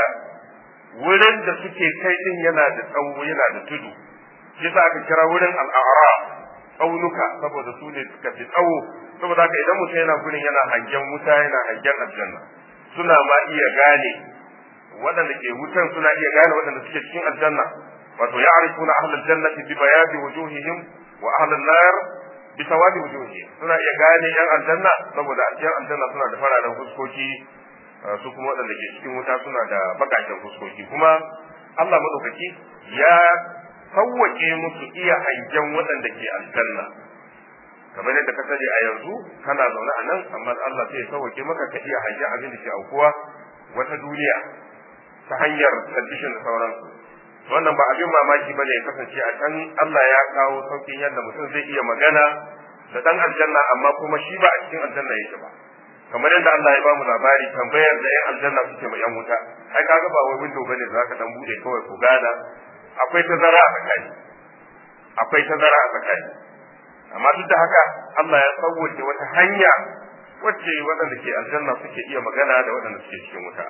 wurin da suke kai din yana da tsawo yana da tudu yasa aka kira wurin al'ara tsaunuka saboda su ne suka fi tsawo saboda haka idan mutum yana gurin yana hangen wuta yana hangen aljanna suna ma iya gane waɗanda ke wutan suna iya gane waɗanda suke cikin aljanna wato ya arifuna ahlul jannati bi bayadi wujuhihim wa ahlun nar bi sawadi wujuhihim suna iya gane yan aljanna saboda a cikin aljanna suna da fararen fuskoki su kuma waɗanda ke cikin wuta suna da bakaken fuskoki kuma Allah madaukaki ya sauwake musu iya hangen waɗanda ke aljanna kamar yadda ka sani a yanzu kana zaune a nan amma Allah sai ya sauwake maka ka iya hangen abin da ke aukuwa wata duniya ta hanyar television da sauransu wannan ba abin mamaki bane ya kasance a can Allah ya kawo saukin yadda mutum zai iya magana da dan aljanna amma kuma shi ba a cikin aljanna yake ba kamar yadda Allah ya bamu labari tambayar da yan aljanna suke ma yan wuta ai kaga ba wai window bane da zaka dan bude kawai ku gana akwai tazara a tsakani akwai tazara a tsakani amma duk da haka Allah ya sauwace wata hanya wacce waɗanda ke aljanna suke iya magana da waɗanda suke cikin wuta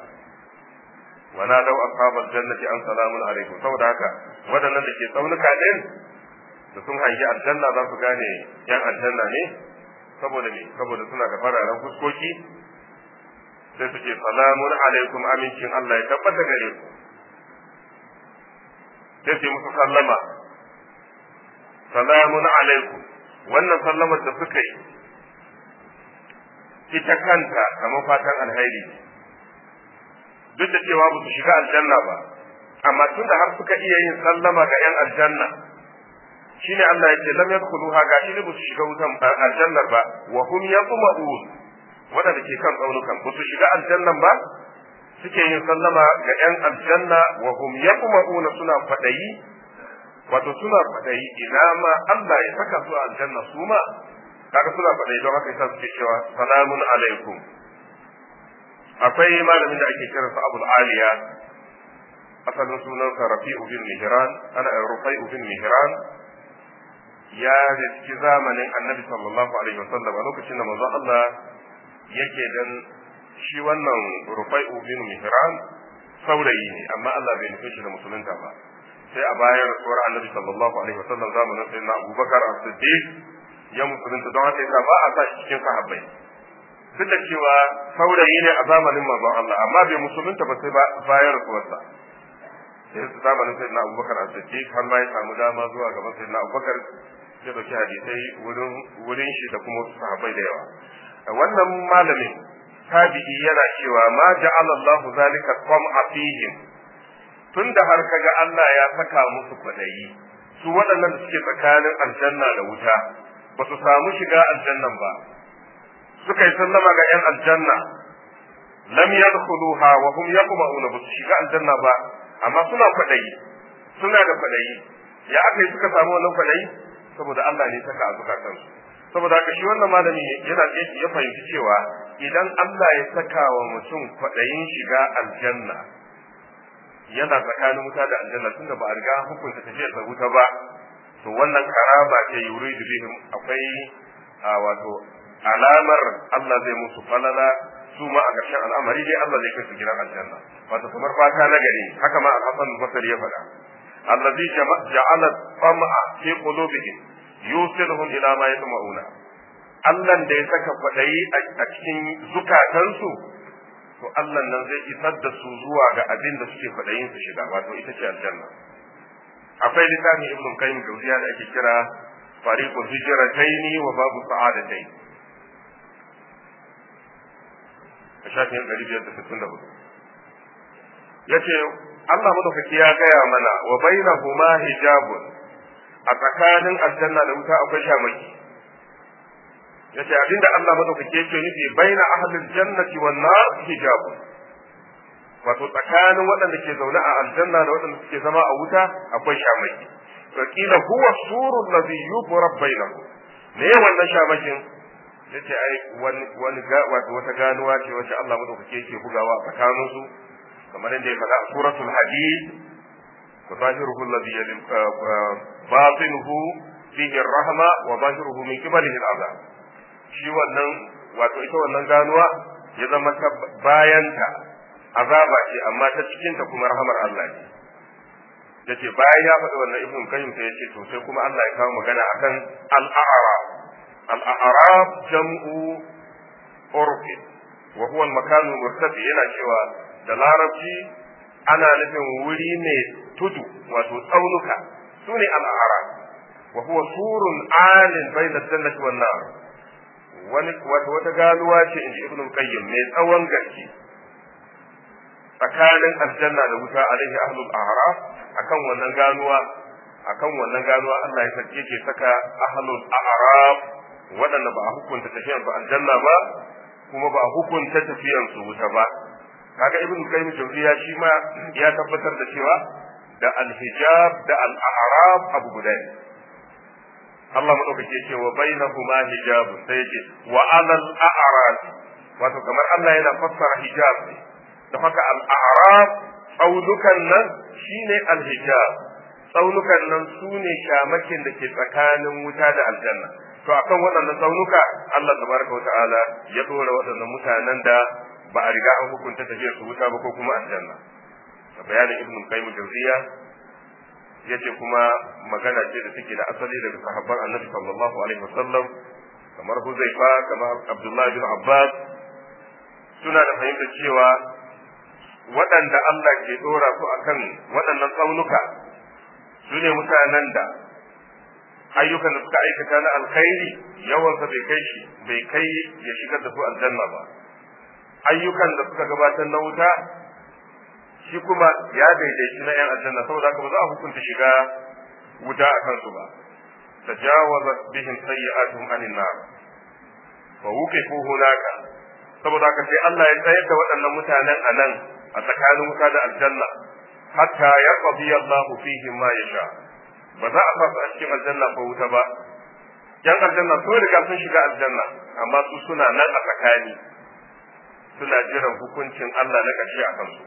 wana dau ashabal jannati an salamun alaikum saboda haka waɗannan da ke tsaunuka din da sun hangi aljanna za su gane yan aljanna ne saboda me saboda suna da fararen fuskoki sai su ce salamun alaikum amincin Allah ya tabbata gare ku sai su musu sallama salamun alaikum wannan sallamar da suka yi ita kanta kamar fatan alheri duk da cewa ba su shiga aljanna ba amma tun da har suka iya yin sallama ga 'yan aljanna shine Allah yake lam yadkhuluha ga shi ne ba su shiga wutan aljannar ba wa hum yatma'un wadanda ke kan tsaunukan ba su shiga aljannan ba suke yin sallama ga 'yan aljanna wa hum yatma'un suna fadayi wato suna fadayi ina ma Allah ya saka su a aljanna su ma kaga suna fadayi don haka yasa suke cewa salamun alaikum akwai malamin da ake kiransa Abul Aliya asalin sunansa Rafi'u bin Mihran ana Rufai'u bin Mihran ya riski zamanin Annabi sallallahu alaihi wasallam a lokacin da manzo Allah yake dan shi wannan Rufai'u bin Mihran saurayi ne amma Allah bai nufi shi da musulunta ba sai a bayan rasuwar Annabi sallallahu alaihi wasallam zamanin sayyidina Abubakar as-Siddiq ya musulunta don haka yasa ba a sa shi cikin sahabbai duk da cewa saurayi ne a zamanin manzon Allah amma bai musulunta ba sai bayan rasuwarsa sai zamanin sai na abubakar a siddiq har ma ya samu dama zuwa gaban sai na abubakar ya dauki hadisai wurin wurin shi da kuma wasu sahabbai da yawa wannan malamin tabi'i yana cewa ma ja'ala Allahu zalika qam'a fihim tunda har kaga Allah ya saka musu kwadayi su waɗannan da suke tsakanin aljanna da wuta ba su samu shiga aljannan ba suka yi sallama ga 'yan aljanna lam yadkhuluha wa hum yaqma'una ba su shiga aljanna ba amma suna kwadayi suna da kwadayi ya aka yi suka samu wannan kwadayi saboda Allah ne saka a zukatansu saboda haka shi wannan malami yana ya fahimci cewa idan Allah ya saka wa mutum kwadayin shiga aljanna yana tsakanin wuta da aljanna tunda ba a riga hukunta tafiyar sa wuta ba to wannan karama ce yuridu bihim akwai a wato alamar Allah zai musu falala su ma a ƙarshen al'amari dai Allah zai kai su gidan aljanna wato kamar fata na gari haka ma al-Hasan al-Basri ya faɗa allazi ja'ala tam'a fi qulubihim yusiluhum ila ma yatma'una Allah da ya saka kwadayi a cikin zukatansu to Allah nan zai isar da su zuwa ga abin da suke kwadayin su shiga wato ita ce aljanna akwai littafin ibn qayyim jawziya da ake kira fariqul hijratayn wa babu sa'adatayn a shafin 564 yace Allah madaukaki ya gaya mana wa bainahuma hijabun a tsakanin aljanna da wuta akwai shamaki yace abinda Allah madaukaki yake nufi baina ahlil jannati wan nar hijabun wato tsakanin waɗanda ke zaune a aljanna da waɗanda suke zama a wuta akwai shamaki to kila huwa surul ladhi yubrab bainahum me wannan shamakin yace ai wani wani wato wata ganuwa ce wacce Allah madaukake yake bugawa a tsakanin su kamar yadda ya faɗa a suratul hadid wa zahiruhu alladhi yalim batinuhu fihi ar-rahma wa zahiruhu min qibalihi al-azab shi wannan wato ita wannan ganuwa ya zama ta bayanta azaba ce amma ta cikin ta kuma rahamar Allah ce yace bayan ya faɗi wannan ibn qayyim sai yace to sai kuma Allah ya kawo magana akan al-a'rab al-a'rab jam'u urf wa huwa al-makan al-murtafi yana cewa da larabci ana nufin wuri ne tudu wato tsaunuka sune al-a'rab wa huwa surun alin bayna jannati wan nar wani wato wata galuwa ce inji ibn qayyim mai tsawon gaske tsakanin aljanna da wuta alaihi ahlul a'raf akan wannan ganuwa akan wannan ganuwa Allah ya sake ke saka ahlul a'raf waɗanda ba a hukunta tafiyan su aljanna ba kuma ba a hukunta tafiyan su wuta ba kaga ibnu qayyim jawziya shi ma ya tabbatar da cewa da alhijab da al-a'raf abu guda ne Allah madaukake ce wa bainahuma hijabun sai yace wa alal a'raf wato kamar Allah yana fassara hijab ne da haka al'arab tsaunukan nan shine alhijab tsaunukan nan su ne shamakin da ke tsakanin wuta da aljanna to akan waɗannan tsaunuka Allah tabaraka wa ta'ala ya dora waɗannan mutanen da ba a riga an hukunta tafiyar su wuta ba ko kuma aljanna da bayanin ibn qayyim jawziya yace kuma magana ce da take da asali daga sahabban annabi sallallahu alaihi wasallam kamar huzaifa kamar abdullahi bin abbas suna da fahimtar cewa waɗanda Allah ke ɗora su akan waɗannan tsaunuka su ne mutanen da ayyukan da suka aikata na alkhairi yawansa bai kai shi bai kai ya shigar da su aljanna ba ayyukan da suka gabatar na wuta shi kuma ya daidaici na 'yan aljanna saboda haka ba za a hukunta shiga wuta a kansu ba tajawazat bihim sayyi'atuhum anin nar fa wuqifu hunaka saboda haka sai Allah ya tsayar da waɗannan mutanen a nan a tsakanin wuta da aljanna hatta ya qadi Allah fihim ma yasha ba za a fasa a cikin aljanna ko wuta ba yan aljanna sun riga sun shiga aljanna amma su suna nan a tsakani suna jiran hukuncin Allah na ƙarshe a kansu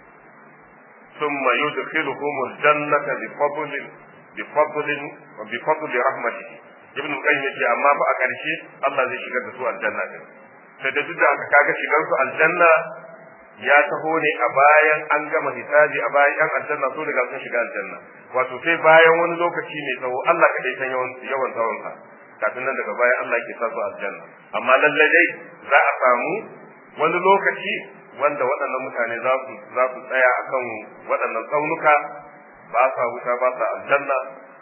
ثم يدخلهم الجنة بفضل بفضل وبفضل رحمته ابن القيم يقول أما فأكرشي الله زي شغل سوء الجنة sai da duk da aka kaga shigar su aljanna ya taho ne a bayan an gama hisabi a bayan yan aljanna su riga sun shiga aljanna wato sai bayan wani lokaci mai tsawo Allah ka dai san yawan yawan tsawon sa kafin nan daga baya Allah ke sa su aljanna amma lalle dai za a samu wani lokaci wanda waɗannan mutane za su za su tsaya akan waɗannan tsaunuka ba sa wuta ba sa aljanna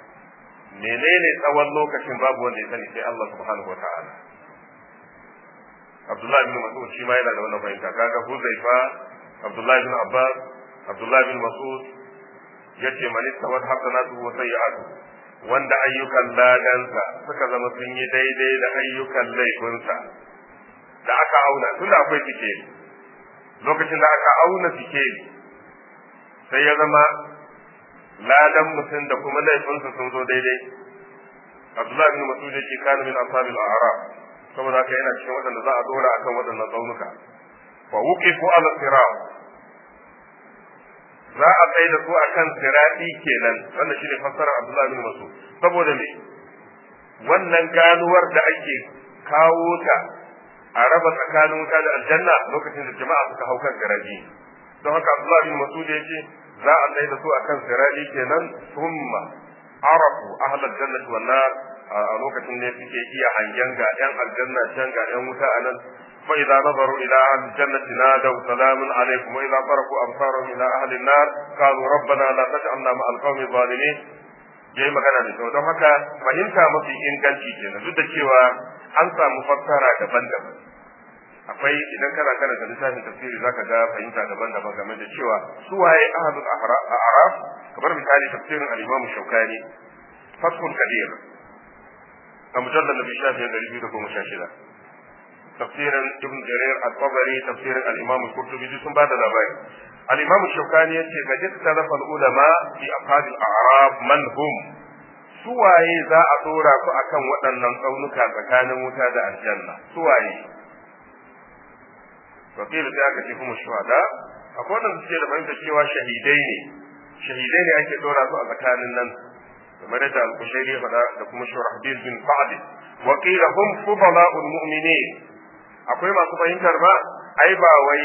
menene tsawon lokacin babu wanda ya sani sai Allah subhanahu wataala Abdullahi bin Mas'ud shi ma yana da wannan fahimta kaga Huzaifa Abdullahi bin Abbas Abdullahi bin Mas'ud yace man istawat hasanatu wa sayyi'atu wanda ayyukan ladansa suka zama sun yi daidai da ayyukan laifinsa da aka auna tunda akwai sikeli lokacin da aka auna sikeli sai ya zama ladan mutum da kuma laifinsa sun zo daidai Abdullahi bin Mas'ud yake kana min ashabil a'raf saboda haka yana cikin waɗanda za a dora akan waɗannan tsaunuka fa wuqifu ala sirat za a tsaye da su akan sirati kenan wannan shine fassarar Abdullahi bin Mas'ud saboda me wannan ganuwar da ake kawo ta a raba tsakanin wuta da aljanna lokacin da jama'a suka hau kan garaji don haka Abdullahi bin Mas'ud yace za a tsaye da su akan sirati kenan thumma arafu ahlal jannati wan nar a lokacin ne suke iya hangen ga yan aljanna can ga yan wuta anan fa idza nazaru ila ahli jannati nadaw salamun alaykum wa idza faraku absarahum ila ahli an-nar qalu rabbana la taj'alna ma'al qawmi zalimin yayi magana da don haka fahimta mafi inganci kenan duk da cewa an samu fassara daban-daban akwai idan kana karanta littafin tafsiri zaka ga fahimta daban-daban game da cewa su waye ahlul a'raf kamar misali tafsirin al-Imam Shawkani Fathul Qadir a mujallal nabi shafi da biyu da goma sha shida tafsirin Ibn Jarir al-Tabari tafsirin al-Imam Qurtubi sun bada labari al-Imam Shawkani yace ga dukkan ulama fi afadil a'raf man hum su waye za a dora su akan waɗannan tsaunuka tsakanin wuta da aljanna su waye wakil sai aka ce kuma shuhada akwai wanda suke da fahimtar cewa shahidai ne shahidai ne ake dora su a tsakanin nan kamar da al-kushairi faɗa da kuma shurahbil bin sa'd wa qila hum fudala'ul mu'minin akwai masu fahimtar ba ai ba wai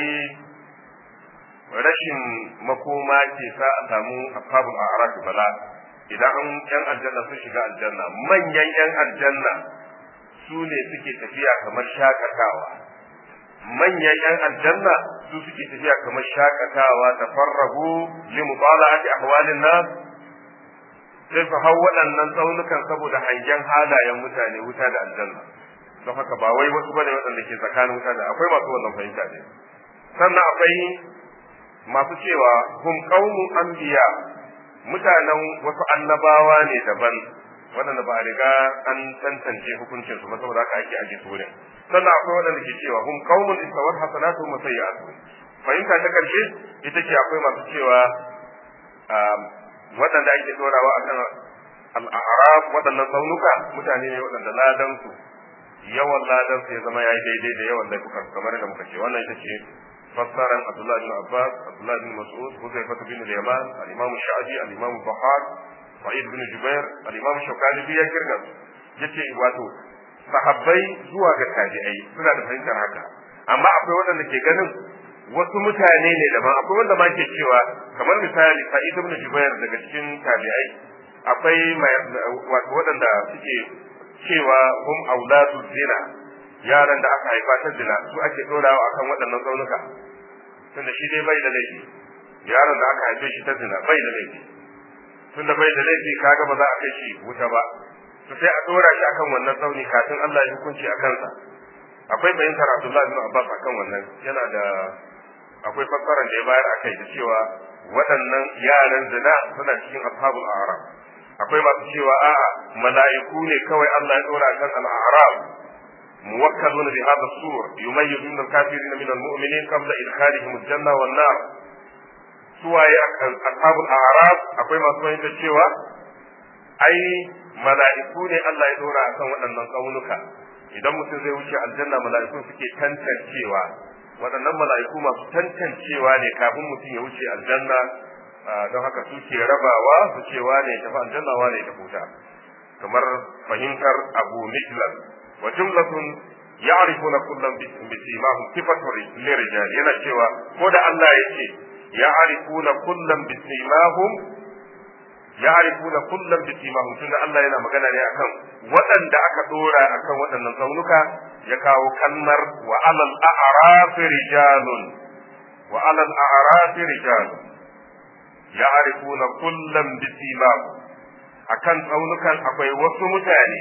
rashin makoma ke sa a samu ashabul a'raf bala idan an yan aljanna sun shiga aljanna manyan yan aljanna su ne suke tafiya kamar shakatawa manyan yan aljanna su suke tafiya kamar shakatawa tafarragu li mutala'ati ahwalin nas sai su hau waɗannan tsaunukan saboda hangen halayen mutane wuta da aljanna don haka ba wai wasu bane waɗanda ke tsakanin wuta da akwai masu wannan fahimta ne sannan akwai masu cewa hum qaumun anbiya mutanen wasu annabawa ne daban waɗanda ba a riga an tantance hukuncin su ba saboda haka ake aje su wurin sannan akwai waɗanda ke cewa hum qaumun istawat hasanatu wa sayyi'atu fahimta ta karshe ita ce akwai masu cewa waɗanda ake dorawa akan al'araf waɗannan tsaunuka mutane ne waɗanda ladan su yawan ladan su ya zama yayi daidai da yawan laifukan kamar da muka ce wannan ita ce fassaran Abdullah bin Abbas Abdullah bin Mas'ud Huzaifa bin al-Yaman al-Imam Sha'bi al-Imam Bukhar Sa'id bin Jubair al-Imam Shawkani bi ya kirga yace wato sahabbai zuwa ga tabi'ai suna da fahimtar haka amma akwai waɗanda ke ganin wasu mutane ne daban akwai wanda ma ke cewa kamar misali Sa'id bin Jubair daga cikin tabi'ai akwai wato waɗanda suke cewa hum auladu zina yaran da aka haifa ta zina su ake dorawa akan waɗannan tsaunuka tunda shi dai bai da laifi yaron da aka haife shi ta zina bai da laifi tunda bai da laifi kaga ba za a kai shi wuta ba to sai a dora shi akan wannan tsauni kafin Allah ya hukunci a kansa akwai fahimtar Abdullahi bin Abbas akan wannan yana da akwai fassarar da ya bayar akai da cewa waɗannan yaran zina suna cikin ashabul a'raf akwai masu cewa a'a mala'iku ne kawai Allah ya dora kan al-a'raf موكلون بهذا السور يميزون الكافرين من المؤمنين قبل إدخالهم الجنة والنار سواء أصحاب الأعراف أقوي ما سوى cewa ai mala'iku ne Allah ya dora akan waɗannan tsaunuka idan mutum zai wuce aljanna mala'iku suke tantancewa waɗannan mala'iku masu tantancewa ne kafin mutum ya wuce aljanna don haka suke rabawa su ce wane ya tafi aljanna wane ya tafi wuta kamar fahimtar abu miklan wa jumlatun ya'rifuna kullam bisimahum sifatu lirijal yana cewa ko da Allah yake ya'rifuna kullam bisimahum ya'rifuna kullam bisimahum tunda Allah yana magana ne akan waɗanda aka dora akan waɗannan tsaunuka ya kawo kalmar wa alal a'raf rijalun wa alal a'raf rijalun ya'rifuna kullam bisimahum akan tsaunukan akwai wasu mutane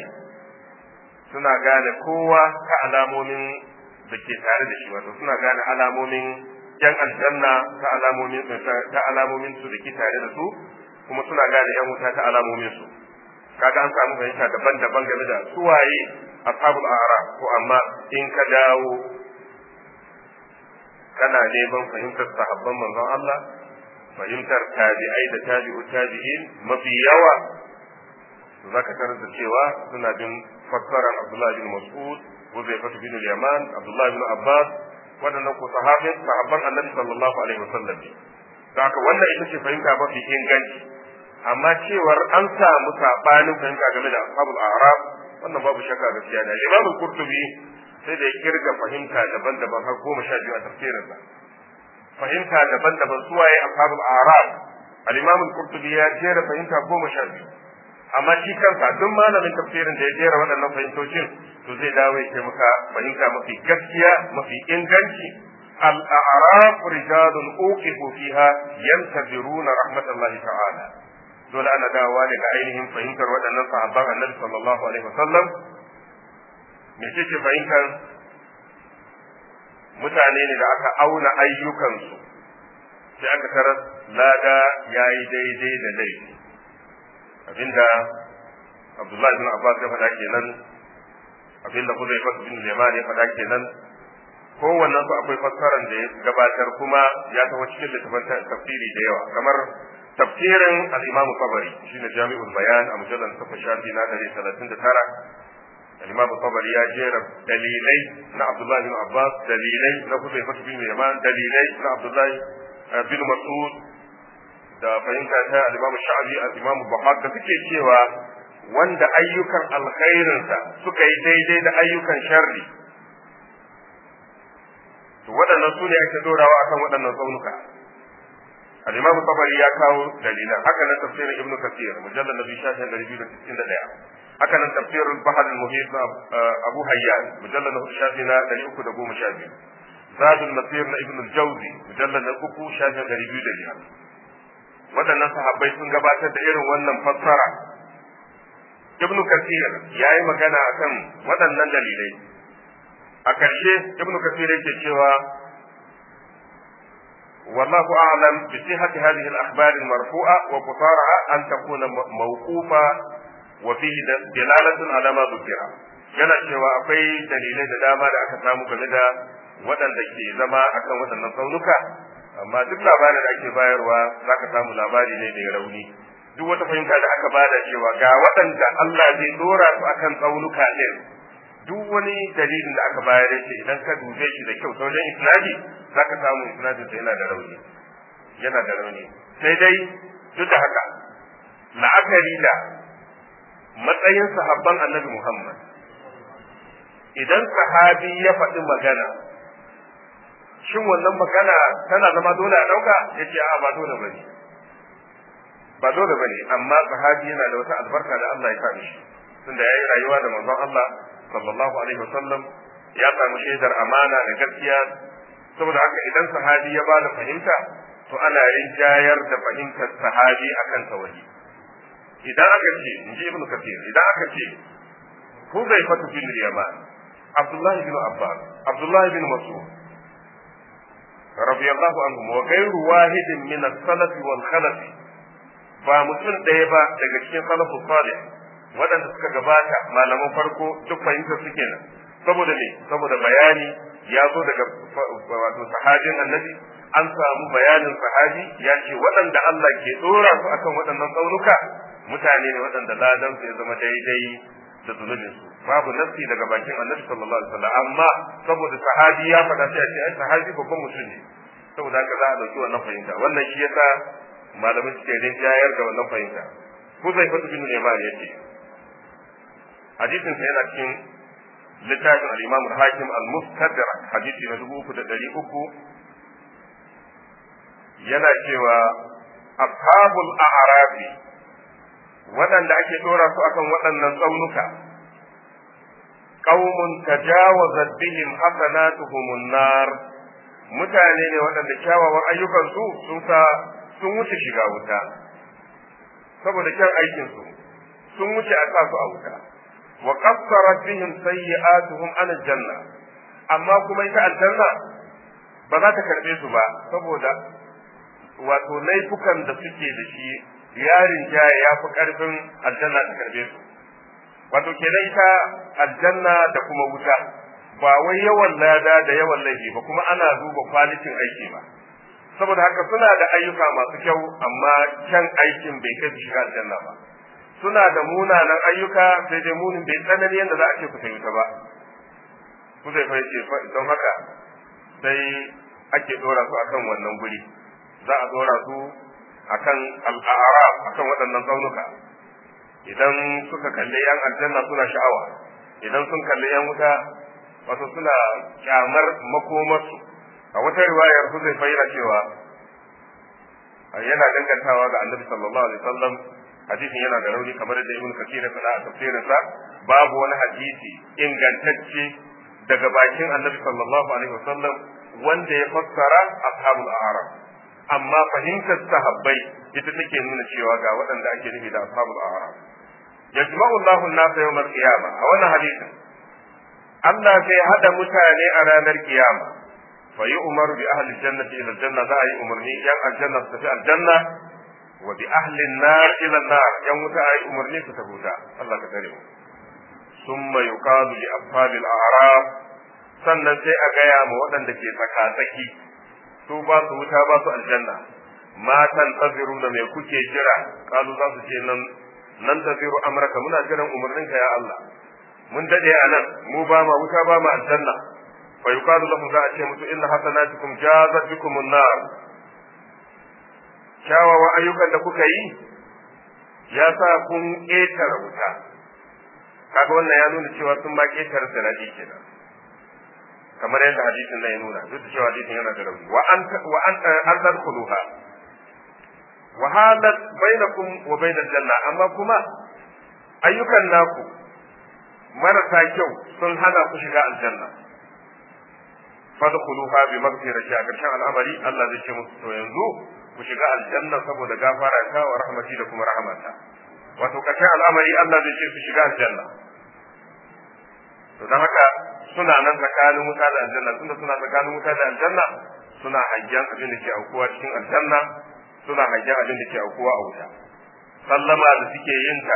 suna gane kowa ta alamomin da ke tare da shi wato suna gane alamomin yan aljanna ta alamomin ta alamomin su da ke tare da su kuma suna gane yan wuta ta alamomin su kaga an samu fahimta daban-daban game da suwaye ashabul a'ra ko amma in ka dawo kana neman fahimtar sahabban manzon Allah fahimtar tabi'ai da tabi'u tabi'in mafi yawa za ka tarar da cewa suna bin fassarar Abdullahi bin Mas'ud Huzaifa bin Yaman Abdullahi bin Abbas waɗannan ko sahabin sahabban Annabi sallallahu alaihi wasallam ne haka wannan ita ce fahimta mafi inganci amma cewar an samu sabanin fahimta game da ashabul a'raf wannan babu shakka gaskiya ne Imam Qurtubi sai da ya kirga fahimta daban-daban har goma sha biyu a tafsirinsa fahimta daban-daban suwaye ashabul a'raf al-Imam Qurtubi ya jera fahimta goma sha biyu amma shi kansa duk malamin tafsirin da ya jera waɗannan fahimtocin to zai dawo ya ce maka fahimta mafi gaskiya mafi inganci al-a'raf rijalun uqifu fiha yantaziruna rahmatallahi ta'ala dole ana dawowa daga ainihin fahimtar waɗannan sahabban annabi sallallahu alaihi wasallam me ce fahimtar mutane ne da aka auna ayyukansu sai aka tarar lada yayi daidai da laifi abinda Abdullahi bin Abbas ya faɗa kenan abinda Hudayfa bin Yaman ya faɗa kenan kowannen su akwai fassarar da ya gabatar kuma ya taho cikin littafin tafsiri da yawa kamar tafsirin al-Imam Tabari shine Jami'ul Bayan a mujallal 8 shafi na 139 al-Imam Tabari ya jera dalilai na Abdullah bin Abbas dalilai na Hudayfa bin Yaman dalilai na Abdullah bin Mas'ud da fahimta ta al-Imam Sha'bi al-Imam Bukhari da suke cewa wanda ayyukan alkhairinsa suka yi daidai da ayyukan sharri to waɗannan su ne ake dorawa akan waɗannan tsaunuka al-Imam Tabari ya kawo dalilan haka nan tafsirin Ibn Kathir mujallal nabi shafin 261 haka nan tafsirin Bahar al-Muhit na Abu Hayyan mujallal na shafi na 312 Zadul Masir na Ibn al-Jawzi mujallal na 3 shafin 205 waɗannan sahabbai sun gabatar da irin wannan fassara ibn kasir ya yi magana akan waɗannan dalilai a ƙarshe ibn kasir yake cewa والله أعلم بصحة هذه الأخبار المرفوعة وقصارها أن تكون موقوفة وفيه دلالة على ما ذكر yana cewa akwai dalilai da dama da aka samu game da waɗanda ke zama akan waɗannan tsaunuka amma duk labarin da ake bayarwa za ka samu labari ne mai rauni duk wata fahimta da aka bada cewa ga waɗanda Allah zai dora su akan tsaunuka ɗin duk wani dalilin da aka bayar ce idan ka dube shi da kyau ta wajen isnadi za ka samu isnadin sa yana da rauni yana da rauni sai dai duk da haka la'akari da matsayin sahabban annabi Muhammad idan sahabi ya faɗi magana shin wannan magana tana zama dole a ɗauka ya ce a ba dole ba ne ba dole ba ne amma sahabi yana da wata albarka da Allah ya sa mishi tunda ya yi rayuwa da manzon Allah sallallahu alaihi wasallam ya samu shaidar amana da gaskiya saboda haka idan sahabi ya ba da fahimta to ana rinjayar da fahimtar sahabi akan tawahi idan aka ce in ji ibnu kathir idan aka ce Huzaifatu bin Yaman Abdullahi bin Abbas Abdullahi bin Mas'ud radiyallahu anhum wa ghayru wahidin min as-salaf wal khalaf ba mutum ɗaya ba daga cikin salafu salih waɗanda suka gabata malaman farko duk fahimtar su kenan saboda me saboda bayani ya zo daga wato sahabin annabi an samu bayanin sahabi ya ce waɗanda Allah ke ɗora su akan waɗannan tsaunuka mutane ne waɗanda ladan su ya zama daidai da zunubin su babu nafsi daga bakin annabi sallallahu alaihi wasallam amma saboda sahabi ya faɗa sai a ce ai sahabi babban mutum ne saboda haka za a ɗauki wannan fahimta wannan shi yasa malamai suke rinjayar da wannan fahimta Huzai fatu bin Yaman ya ce hadisin sa yana cikin littafin al-Imam al-Hakim al-Mustadrak hadisi na dubu uku da ɗari uku yana cewa ashabul a'rafi waɗanda ake ɗora su akan waɗannan tsaunuka qaumun tajawazat bihim hasanatuhum nar mutane ne waɗanda kyawawan ayyukansu sun sa sun wuce shiga wuta saboda kyan aikin su sun wuce a sa su a wuta wa qassarat bihim sayyi'atuhum an janna amma kuma ita aljanna ba za ta karbe su ba saboda wato laifukan da suke da shi yarin jaya ya fi karfin aljanna ta karbe su wato kenan ita aljanna da kuma wuta ba wai yawan lada da yawan laifi ba kuma ana duba kwalitin aiki ba saboda haka suna da ayyuka masu kyau amma kyan aikin bai kai su shiga aljanna ba suna da munanan ayyuka sai dai munin bai tsanani yadda za a ce ku ta wuta ba ku zai fa yace don haka sai ake dora su akan wannan guri za a dora su akan al'arab akan waɗannan tsaunuka idan suka kalli yan aljanna suna sha'awa idan sun kalli yan wuta wato suna kyamar makomarsu a wata riwayar su zai fayyana cewa yana dangantawa ga annabi sallallahu alaihi wasallam hadisin yana da rauni kamar da ibn kathir ya faɗa a tafsirinsa babu wani hadisi ingantacce daga bakin annabi sallallahu alaihi wasallam wanda ya fassara ashabul a'raf amma fahimtar sahabbai ita take nuna cewa ga waɗanda ake nufi da ashabul a'raf yajma'u Allahu an-nasa yawm al-qiyamah a wannan hadisin Allah zai hada mutane a ranar kiyama fa yi umar bi ahli jannati ila janna za a yi umarni yan aljanna su tafi aljanna wa bi ahli nar ila nar yan wuta a yi umarni su tafi wuta Allah ka tare mu summa yuqalu li ashabi al-a'raf sannan sai a gaya ma waɗanda ke tsaka-tsaki su ba su wuta ba su aljanna matan taziru da mai kuke jira kalu za su ce nan nan taziru amraka muna jiran umarninka ya Allah mun dade a nan mu ba ma wuta ba ma aljanna fa yuqalu lahum za a ce musu inna hasanatukum jazat bikum an-nar kyawawan ayyukan da kuka yi ya sa kun ƙetare wuta kaga wannan ya nuna cewa sun ma ƙetare sanadi kenan kamar yadda hadisin nan ya nuna duk da cewa hadisin yana da rauni wa an wa an an tadkhuluha wa halat bainakum wa bainal janna amma kuma ayyukan naku marasa kyau sun hana ku shiga aljanna fadkhuluha bi maghfirati a karshen al'amari Allah zai ce musu to yanzu ku shiga aljanna saboda gafara ta wa rahmati da kuma rahmata wato karshen al'amari Allah zai ce su shiga aljanna to dan haka suna nan tsakanin wuta da aljanna tunda suna tsakanin wuta da aljanna suna hangen abin da ke aukuwa cikin aljanna suna hangen abin da ke aukuwa a wuta sallama da suke yin ta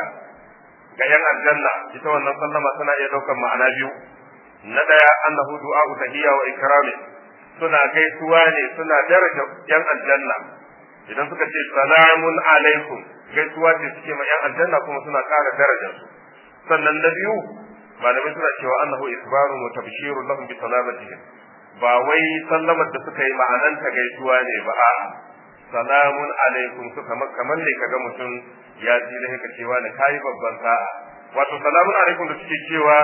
ga yan aljanna ita wannan sallama tana iya daukar ma'ana biyu na daya annahu du'a'u tahiyya wa ikrami suna gaisuwa ne suna daraja yan aljanna idan suka ce salamun alaikum gaisuwa ce suke ma yan aljanna kuma suna ƙara darajar su sannan na biyu malamai suna cewa annahu isbarun wa tabshirun lahum bi salamatihim ba wai sallamar da suka yi ma'ananta gaisuwa ne ba a'a salamun alaikum suka kamar ne kaga mutum ya ji da haka cewa da kayi babban sa'a wato salamun alaikum da suke cewa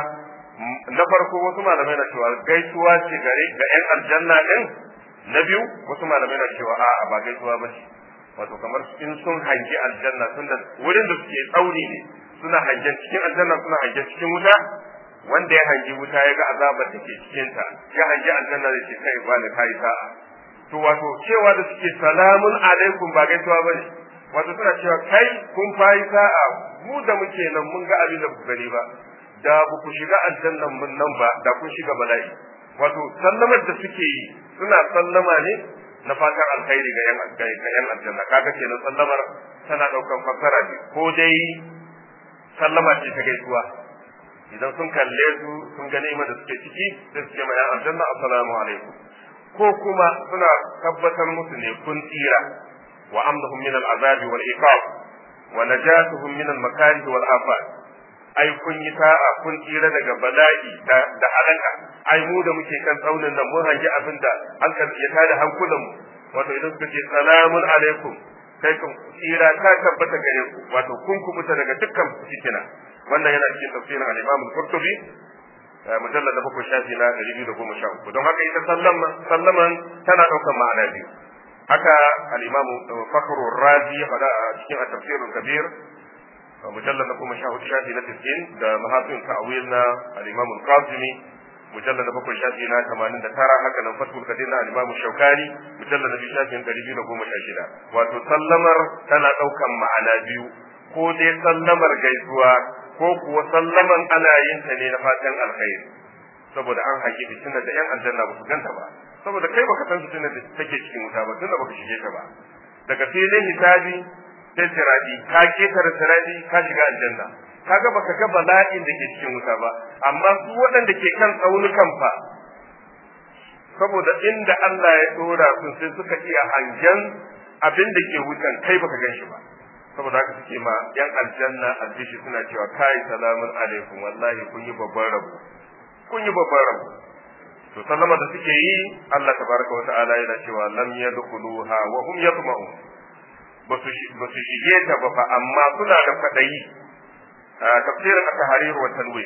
na farko wasu malamai na cewa gaisuwa ce gare ga yan aljanna din na biyu wasu malamai na cewa a'a ba gaisuwa ba ce wato kamar in sun hangi aljanna tunda wurin da suke tsauri ne suna hangen cikin aljanna suna hangen cikin wuta wanda ya hangi wuta ya ga azabar da ke cikin ta ya hangi aljanna da ke kai ba da kai sa'a to wato cewa da suke salamun alaikum ba gaisuwa bane wato suna cewa kai kun fayi sa'a mu da muke nan mun ga abin da ku gani ba da ba ku shiga aljannan mun nan ba da kun shiga bala'i wato sallamar da suke yi suna sallama ne na fatan alkhairi ga yan ga yan aljanna kaga kenan sallamar tana daukan fassara ne ko dai sallama ce ta gaisuwa idan sun kalle su sun ga ni'imar da suke ciki sai su ce ma yan aljanna assalamu alaikum ko kuma suna tabbatar musu ne kun tsira wa amdahum min al'azabi wal iqab wa najatuhum min al makarih wal afat ai kun yi sa'a kun tsira daga bala'i da halaka ai mu da muke kan tsaunin nan mun hangi abin da hankal ya tada hankulan mu wato idan suka ce salamun alaikum kai kun tsira ta tabbata gare ku wato kun kubuta daga dukkan fitina wannan yana cikin tafsirin al-Imam al-Qurtubi mujallad da bakwai shafi na ɗari biyu da goma sha uku don haka ita sallaman tana ɗaukar ma'ana biyu haka al-imam fakhru razi ya faɗa a cikin at-tafsirul kabir mujallad na goma sha hudu shafi na tis'in da mahasin ta'wil na al-imam al-qasimi mujallad na bakwai shafi na tamanin da tara haka nan fatul kadir na al-imam shaukani mujallad na biyu shafi na ɗari biyu da goma sha shida wato sallamar tana ɗaukar ma'ana biyu ko dai sallamar gaisuwa ko kuwa sallaman ana yin ta ne na fatan alkhairi saboda an haƙi fitina da yan aljanna ba su ganta ba saboda kai baka san fitina da take cikin wuta ba tunda baka shige ta ba daga filin hisabi sai siradi ka ketare siradi ka shiga aljanna kaga baka ga bala'in da ke cikin wuta ba amma su waɗanda ke kan tsaunukan fa saboda inda Allah ya dora su sai suka iya hangen abin da ke wutan kai baka gan shi ba saboda haka suke ma yan aljanna albishi suna cewa kai salamun alaikum wallahi kun yi babban rabu kun yi babban rabu to sallama da suke yi Allah tabaraka wata'ala yana cewa lam yadkhuluha wa hum yatma'un ba su shige ta ba fa amma suna da fadayi tafsirin at-tahrir wa tanwir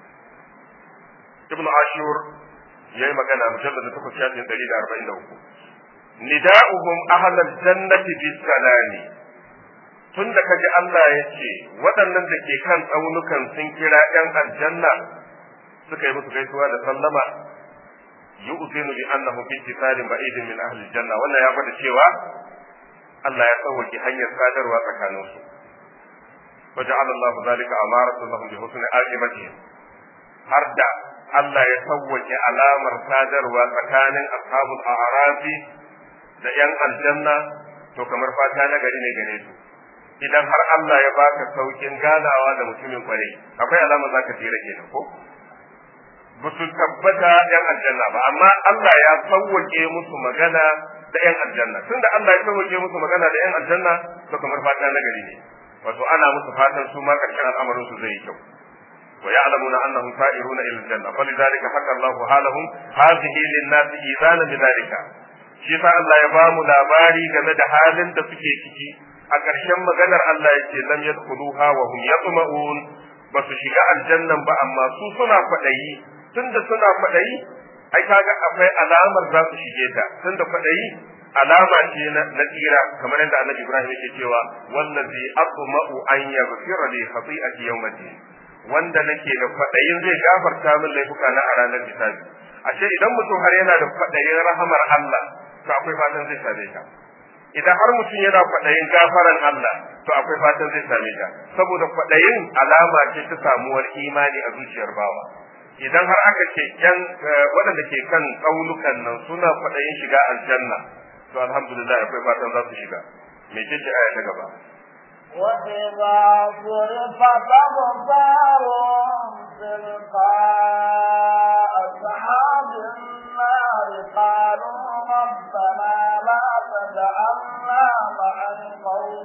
ibn ashur yayi magana mujallad da 8 shafin 143 nida'uhum ahlal jannati bis salami tunda kaji Allah ya ce waɗannan da ke kan tsaunukan sun kira ‘yan aljanna suka yi musu gaisuwa da sallama yu'zinu bi annahu fi ittisalin ba'idin min ahli janna wannan ya gwada cewa Allah ya sauwake hanyar sadarwa tsakanin su wa ja'ala Allah zalika amaratu lahum bi husni aqibatihim har da Allah ya sauwake alamar sadarwa tsakanin ashabul a'rafi da ‘yan aljanna to kamar fata na gari ne gare su idan har Allah ya baka saukin ganawa da mutumin kwarai akwai alama za ka tsira kenan ko ba su tabbata yan aljanna ba amma Allah ya sauwake musu magana da yan aljanna tunda Allah ya sauwake musu magana da yan aljanna to kamar fata na gari ne wato ana musu fatan su ma karshen al'amarin su zai yi kyau ويعلمون انهم سائرون الى الجنه فلذلك حكى الله حالهم هذه للناس ايذانا بذلك shi sa Allah ya ba mu labari game da halin da suke ciki a ƙarshen maganar Allah ya ce lam yadkhuluha wa hum yatma'un ba su shiga aljannan ba amma su suna kwaɗayi tunda suna kwaɗayi ai kaga akwai alamar za su shige ta tunda kwaɗayi alama ce na tsira kamar yadda Annabi Ibrahim yake cewa wallazi atma'u an yaghfira li khati'ati yawmiddin wanda nake da kwaɗayin zai gafarta min laifuka na a ranar hisabi ashe idan mutum har yana da kwaɗayin rahamar Allah to akwai fatan zai same ta idan har mutum yana kwaɗayin gafaran Allah to akwai fatan zai same ta saboda kwaɗayin alama ce ta samuwar imani a zuciyar bawa idan har aka ce yan waɗanda ke kan tsaunukan nan suna kwaɗayin shiga aljanna to alhamdulillah akwai fatan za su shiga me ce ce aya ta gaba وإذا صرفت أبصارهم تلقاء أصحاب النار قالوا ربنا لا تجعلنا مع القوم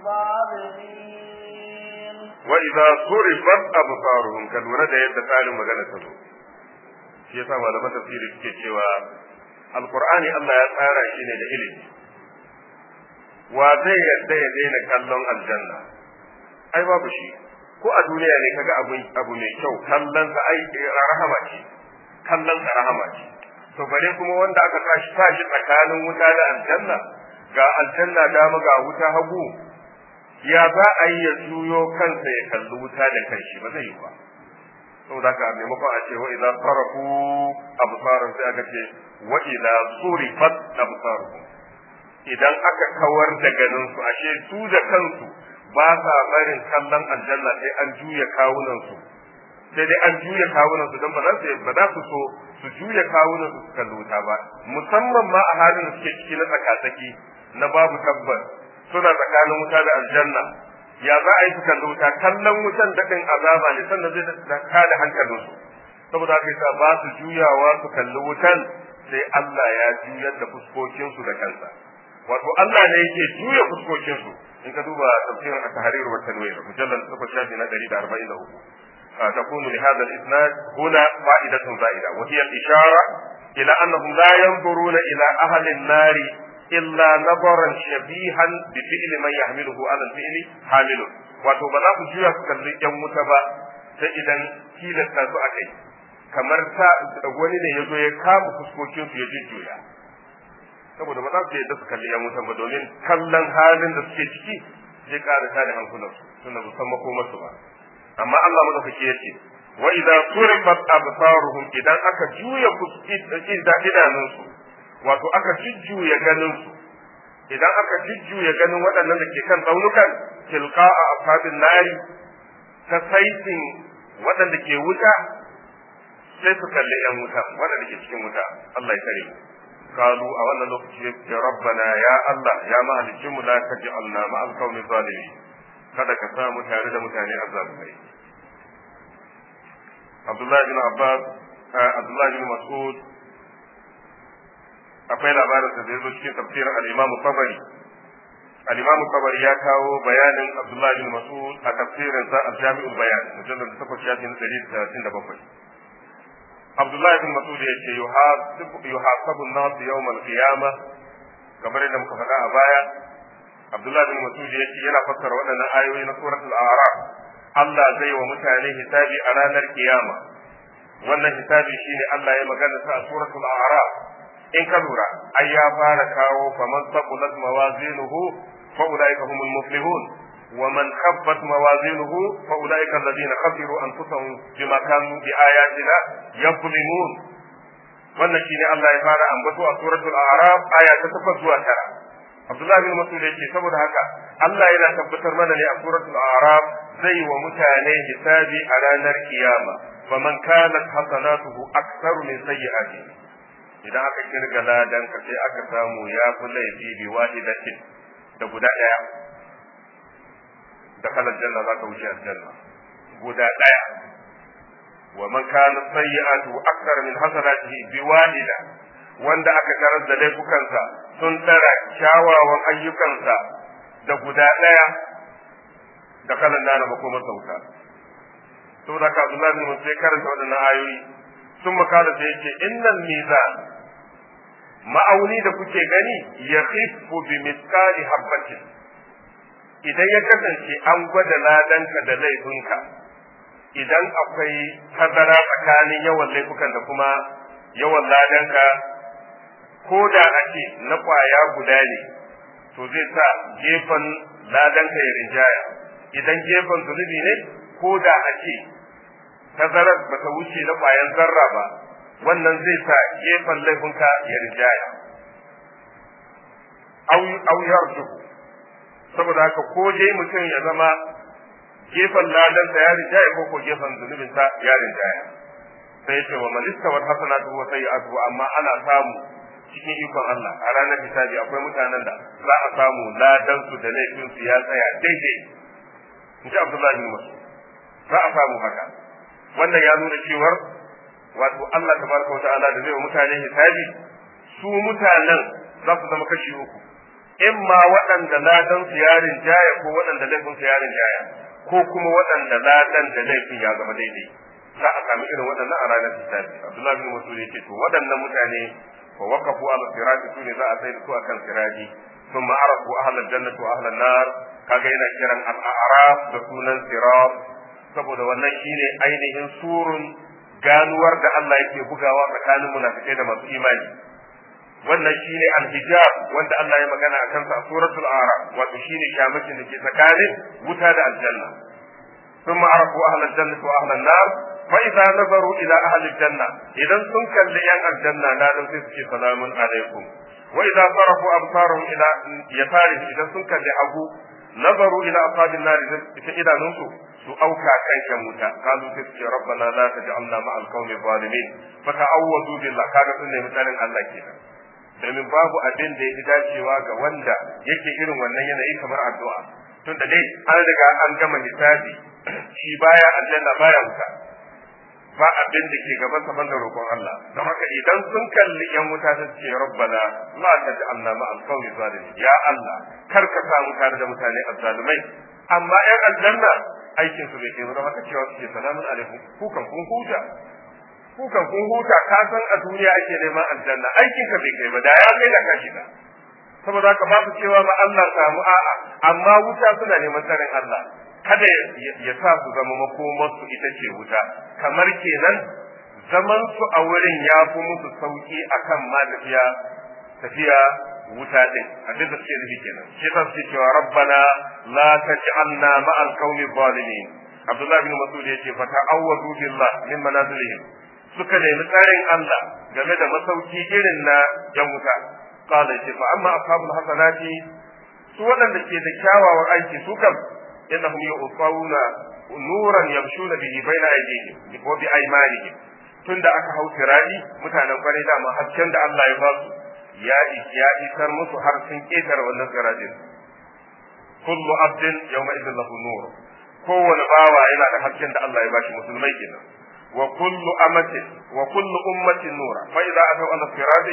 الظالمين وإذا صرفت أبصارهم كالورة da yadda tsarin magana ta zo shi yasa malaman tafsiri suke cewa alqur'ani Allah ya tsara shi ne da ilimi wa zai yadda ya daina kallon aljanna ai babu shi ko a duniya ne kaga abu abu mai kyau kallon sa ai rahama ce kallon sa rahama ce to bare kuma wanda aka tashi tashi tsakanin wuta da aljanna ga aljanna dama ga wuta hagu ya za a yi ya juyo kansa ya kalli wuta da kanshi ba zai yi ba saboda haka maimakon a ce wa idza sarafu absaran sai aka ce wa idza surifat absaruhum idan aka kawar da ganin su ashe su da kansu ba sa barin kallon aljanna sai an juya kawunan su sai dai an juya kawunan su don ba za su ba za su so su juya kawunan su kalli wuta ba musamman ma a halin da suke ciki na tsakatsaki na babu tabbas suna tsakanin wuta da aljanna ya za a yi su kalli wuta kallon wutan daɗin azaba ne sannan zai kada hankalinsu saboda haka yasa ba su juyawa su kalli wutan sai Allah ya juyar da fuskokinsu da kansa wato Allah ne yake juya fuskokinsu in ka duba tafsirin at-tahrir wa tanwir mujallal 8 na 143 تكون لهذا الإسناد هنا فائدة زائدة وهي الإشارة إلى أنهم لا ينظرون إلى أهل النار إلا نظرا شبيها بفعل من يحمله على الفعل حامل wato ba za ku juya ku kalli yan wuta ba sai idan tilasta su a kai kamar ta wani ne ya zo ya kama fuskokin su ya jujjuya saboda ba za su yadda su kalli yan wutan ba domin kallon halin da suke ciki zai ƙara tada hankulansu tunda ba san makomarsu ba amma Allah madaukaki ya ce wa idza surifat absaruhum idan aka juya idanunsu wato aka jujjuya ganinsu idan aka jujjuya ganin waɗannan da ke kan tsaunukan tilqa a ashabin nari ta saitin waɗanda ke wuta sai su kalli yan wuta waɗanda ke cikin wuta Allah ya kare mu kalu a wannan lokaci ya rabbana ya Allah ya mahalicin mu la taj'alna ma'al qaumi zalimin kada ka sa mu tare da mutane azzalumai Abdullahi bin Abbas Abdullahi bin Mas'ud akwai labarin da zai zo cikin tafsirin al-Imam Tabari al-Imam Tabari ya kawo bayanin Abdullah bin Mas'ud a tafsirin sa al-Jami'ul Bayan mujallad 8 shafin 137 Abdullah bin Mas'ud ya ce yuhasabu an-nas yawm al-qiyamah kamar yadda muka faɗa a baya Abdullah bin Mas'ud ya ce yana fassara waɗannan ayoyi na suratul A'raf Allah zai wa mutane hisabi a ranar kiyama wannan hisabi shine Allah ya magana sa a suratul A'raf in ka lura ai ya fara kawo faman saqulat mawazinuhu fa ulaika humul muflihun wa man khaffat mawazinuhu fa ulaika alladhina khasiru anfusahum bima kanu bi ayatina yuzlimun wannan shine Allah ya fara ambato a suratul a'raf aya ta 8 zuwa 9 Abdullah bin Mas'ud yake saboda haka Allah yana tabbatar mana ne a suratul a'raf zai wa mutane hisabi a ranar kiyama faman kanat hasanatuhu aktsaru min sayyi'atihi idan aka kirga ladan ka sai aka samu ya fi laifi bi wahidatin da guda daya da kalan janna za ka wuce aljanna guda daya wa man kana sayyi'atu akthar min hasanatihi bi wahida wanda aka tarar da laifukansa sun tara kyawawan ayyukansa da guda daya da kalan nana makomar sauta saboda ka Abdullahi bin Musa karanta waɗannan ayoyi sun makala da yake innal mizan ma'auni da kuke gani ya khifu bi misqali habbatin idan ya kasance an gwada ladanka da laifinka idan akwai tazara tsakanin yawan laifukan da kuma yawan ladanka ko da ake na kwaya guda ne to zai sa gefen ladanka ya rinjaya idan gefen zunubi ne ko da ake tazarar ba ta wuce na kwayan zarra ba wannan zai sa gefen laifinka ya rijaya au yarjuhu saboda haka ko dai mutum ya zama gefen ladansa ya rijaya ko ko gefen zunubinsa ya rijaya sai ce wa malista wa hasanatu wa sayyi'atu amma ana samu cikin ikon Allah a ranar hisabi akwai mutanen da za a samu ladan su da laifin su ya tsaya daidai in ji Abdullahi bin Mas'ud za a samu haka wannan ya nuna cewar wato Allah tabaraka wa ta'ala da zai wa mutane hisabi su mutanen za su zama kashi uku in ma waɗanda ladan su yarin jaya ko waɗanda laifin su yarin jaya ko kuma waɗanda ladan da laifin ya zama daidai za a sami irin waɗannan a ranar hisabi Abdullahi bin Mas'ud yake to waɗannan mutane wa waqafu ala sirati sune za a sai da su akan sirati ثم عرفوا أهل الجنة وأهل النار kaga yana kiran al'araf da sunan sirat saboda wannan shine ainihin surun ganuwar da Allah yake bugawa tsakanin munafikai da masu imani wannan shine al-hijab wanda Allah ya magana akan sa a suratul araf wato shine shamakin da ke tsakanin wuta da aljanna ثم عرفوا أهل الجنة وأهل النار فإذا نظروا إلى أهل الجنة إذا سنك لأن الجنة لا نمسك سلام عليكم وإذا صرفوا أبصارهم إلى يسارهم إذا سنك لأبو نظروا إلى أصحاب النار إذا نصوا su auka kan shan wuta kalu sai ce rabbana la taj'alna ma'al qawmi zalimin fa ta'awwadu billah kaga sun nemi tsarin Allah kenan domin babu abin da yake dacewa ga wanda yake irin wannan yanayi kamar addu'a tunda dai an riga an gama hisabi shi baya aljanna baya wuta ba abin da ke gaban sa banda roƙon Allah don haka idan sun kalli yan wuta su ce rabbana la taj'alna ma'al qawmi zalimin ya Allah kar ka samu tare da mutane azzalumai amma yan aljanna aikin su bai kai don haka cewa suke salamun alaikum kukan kun huta kukan kun huta ka san a duniya ake neman aljanna aikin ka bai kai ba da ya kai da ka shiga saboda haka ba su cewa ma Allah samu a'a amma wuta suna neman tsarin Allah kada ya sa su zama makomar su ita ce wuta kamar kenan zaman su a wurin ya fi musu sauki akan ma tafiya tafiya wuta din abin da suke nufi kenan shi ta suke cewa rabbana la taj'alna ma'al qaumi zalimin Abdullah bin Mas'ud yace fa ta'awwadu billah min manazilihim suka nemi tsarin Allah game da masauki irin na yan wuta qala yace fa amma ashabul hasanati su waɗanda ke da kyawawan aiki su kam innahum yu'tawuna nuran yamshuna bihi baina aydihim wa bi aymanihim tunda aka hau tirani mutanen kwarai da ma hasken da Allah ya ba su ya ya isar musu har sun ketare wannan sirajin kullu abdin yawma idin lahu nur kowane bawa yana da hasken da Allah ya bashi musulmai kenan wa kullu amatin wa kullu ummatin nura fa idza ataw ala sirati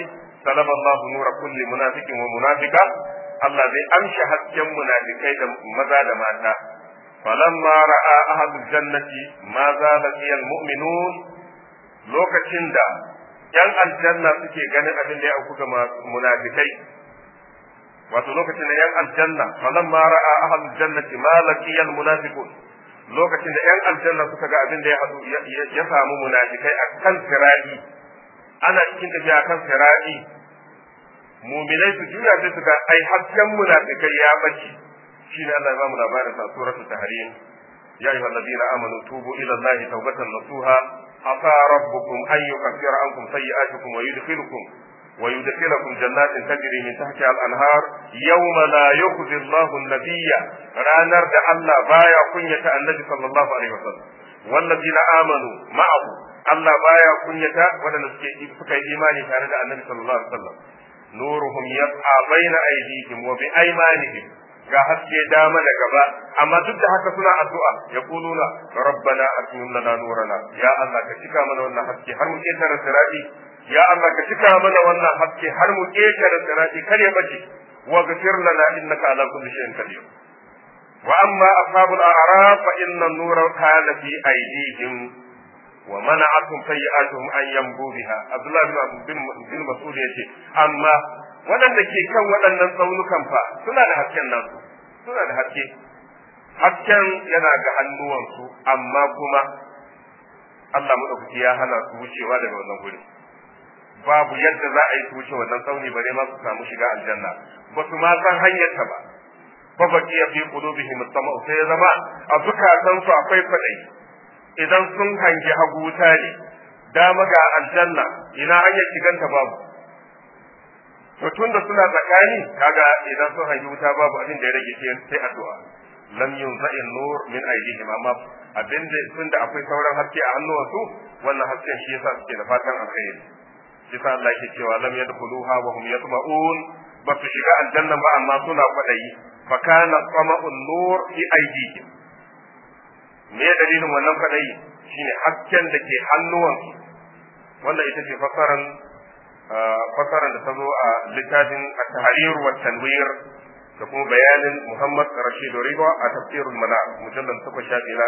salaba Allah nura kulli munafiqin wa munafiqa Allah zai amshi hasken munafikai da maza da mata falamma ra'a ahadul jannati ma zala fiyal mu'minun lokacin da yan aljanna suke ganin abin da ya auku ga munafikai wato lokacin da yan aljanna falamma ra'a ahlul jannati ma laqiyal munafiqun lokacin da yan aljanna suka ga abin da ya hadu ya samu munafikai akan sirati ana cikin tafiya akan sirati mu'minai su juya sai su ga ai hasken munafikai ya bace shine Allah ya ba mu labarin sa suratul tahrim ya ayyuhallazina amanu tubu ila allahi tawbatan nasuha عسى ربكم أن يكفر عنكم سيئاتكم ويدخلكم ويدخلكم جنات تجري من تحتها الأنهار يوم لا يخزي الله النبي رانر ده الله بايا كنية النبي صلى الله عليه وسلم والذين آمنوا معه الله بايا كنية ولن سكي إيماني كان النبي صلى الله عليه وسلم نورهم يسعى بين أيديهم وبأيمانهم ga haske dama da gaba amma duk da haka suna addu'a ya kuluna rabbana atmim lana nurana ya Allah ka cika mana wannan haske har mu ketare sirati ya Allah ka cika mana wannan haske har mu ketare sirati kar ya bace wa ghfir lana innaka ala kulli shay'in qadir wa amma ashabul a'raf fa inna an-nura kana fi aydihim wa mana'atuhum sayyi'atuhum an yambu biha Abdullah bin bin Mas'ud yace amma waɗanda ke kan waɗannan tsaunukan fa suna da hasken nasu suna da haske hasken yana ga hannuwansu amma kuma Allah madaukaki ya hana su wucewa daga wannan guri babu yadda za a yi su wuce wannan tsauni bare ma su samu shiga aljanna ba su ma san hanyarta ba fa baki ya fi qulubihim sama'u sai ya zama a zukatan su akwai fadai idan sun hangi hagu wuta ne dama ga aljanna ina hanyar shiganta babu to tunda suna tsakani kaga idan sun hangi wuta babu abin da ya rage sai addu'a lam yunza'i nur min aydihim amma abin da tunda akwai sauran haske a hannuwansu wannan hasken shi yasa suke da fatan alkhairi shi sa Allah yake cewa lam yadkhuluha wa hum yatma'un ba su shiga aljanna ba amma suna kwadayi fa kana tama'un nur fi aydihim me dalilin wannan kwadayi shine hasken da ke hannuwansu wannan ita ce fasaran fasaran da ta zo a littafin at-tahrir wa tanwir da kuma bayanin Muhammad Rashid Riba a tafsirul Manar mujallal 8 shafi na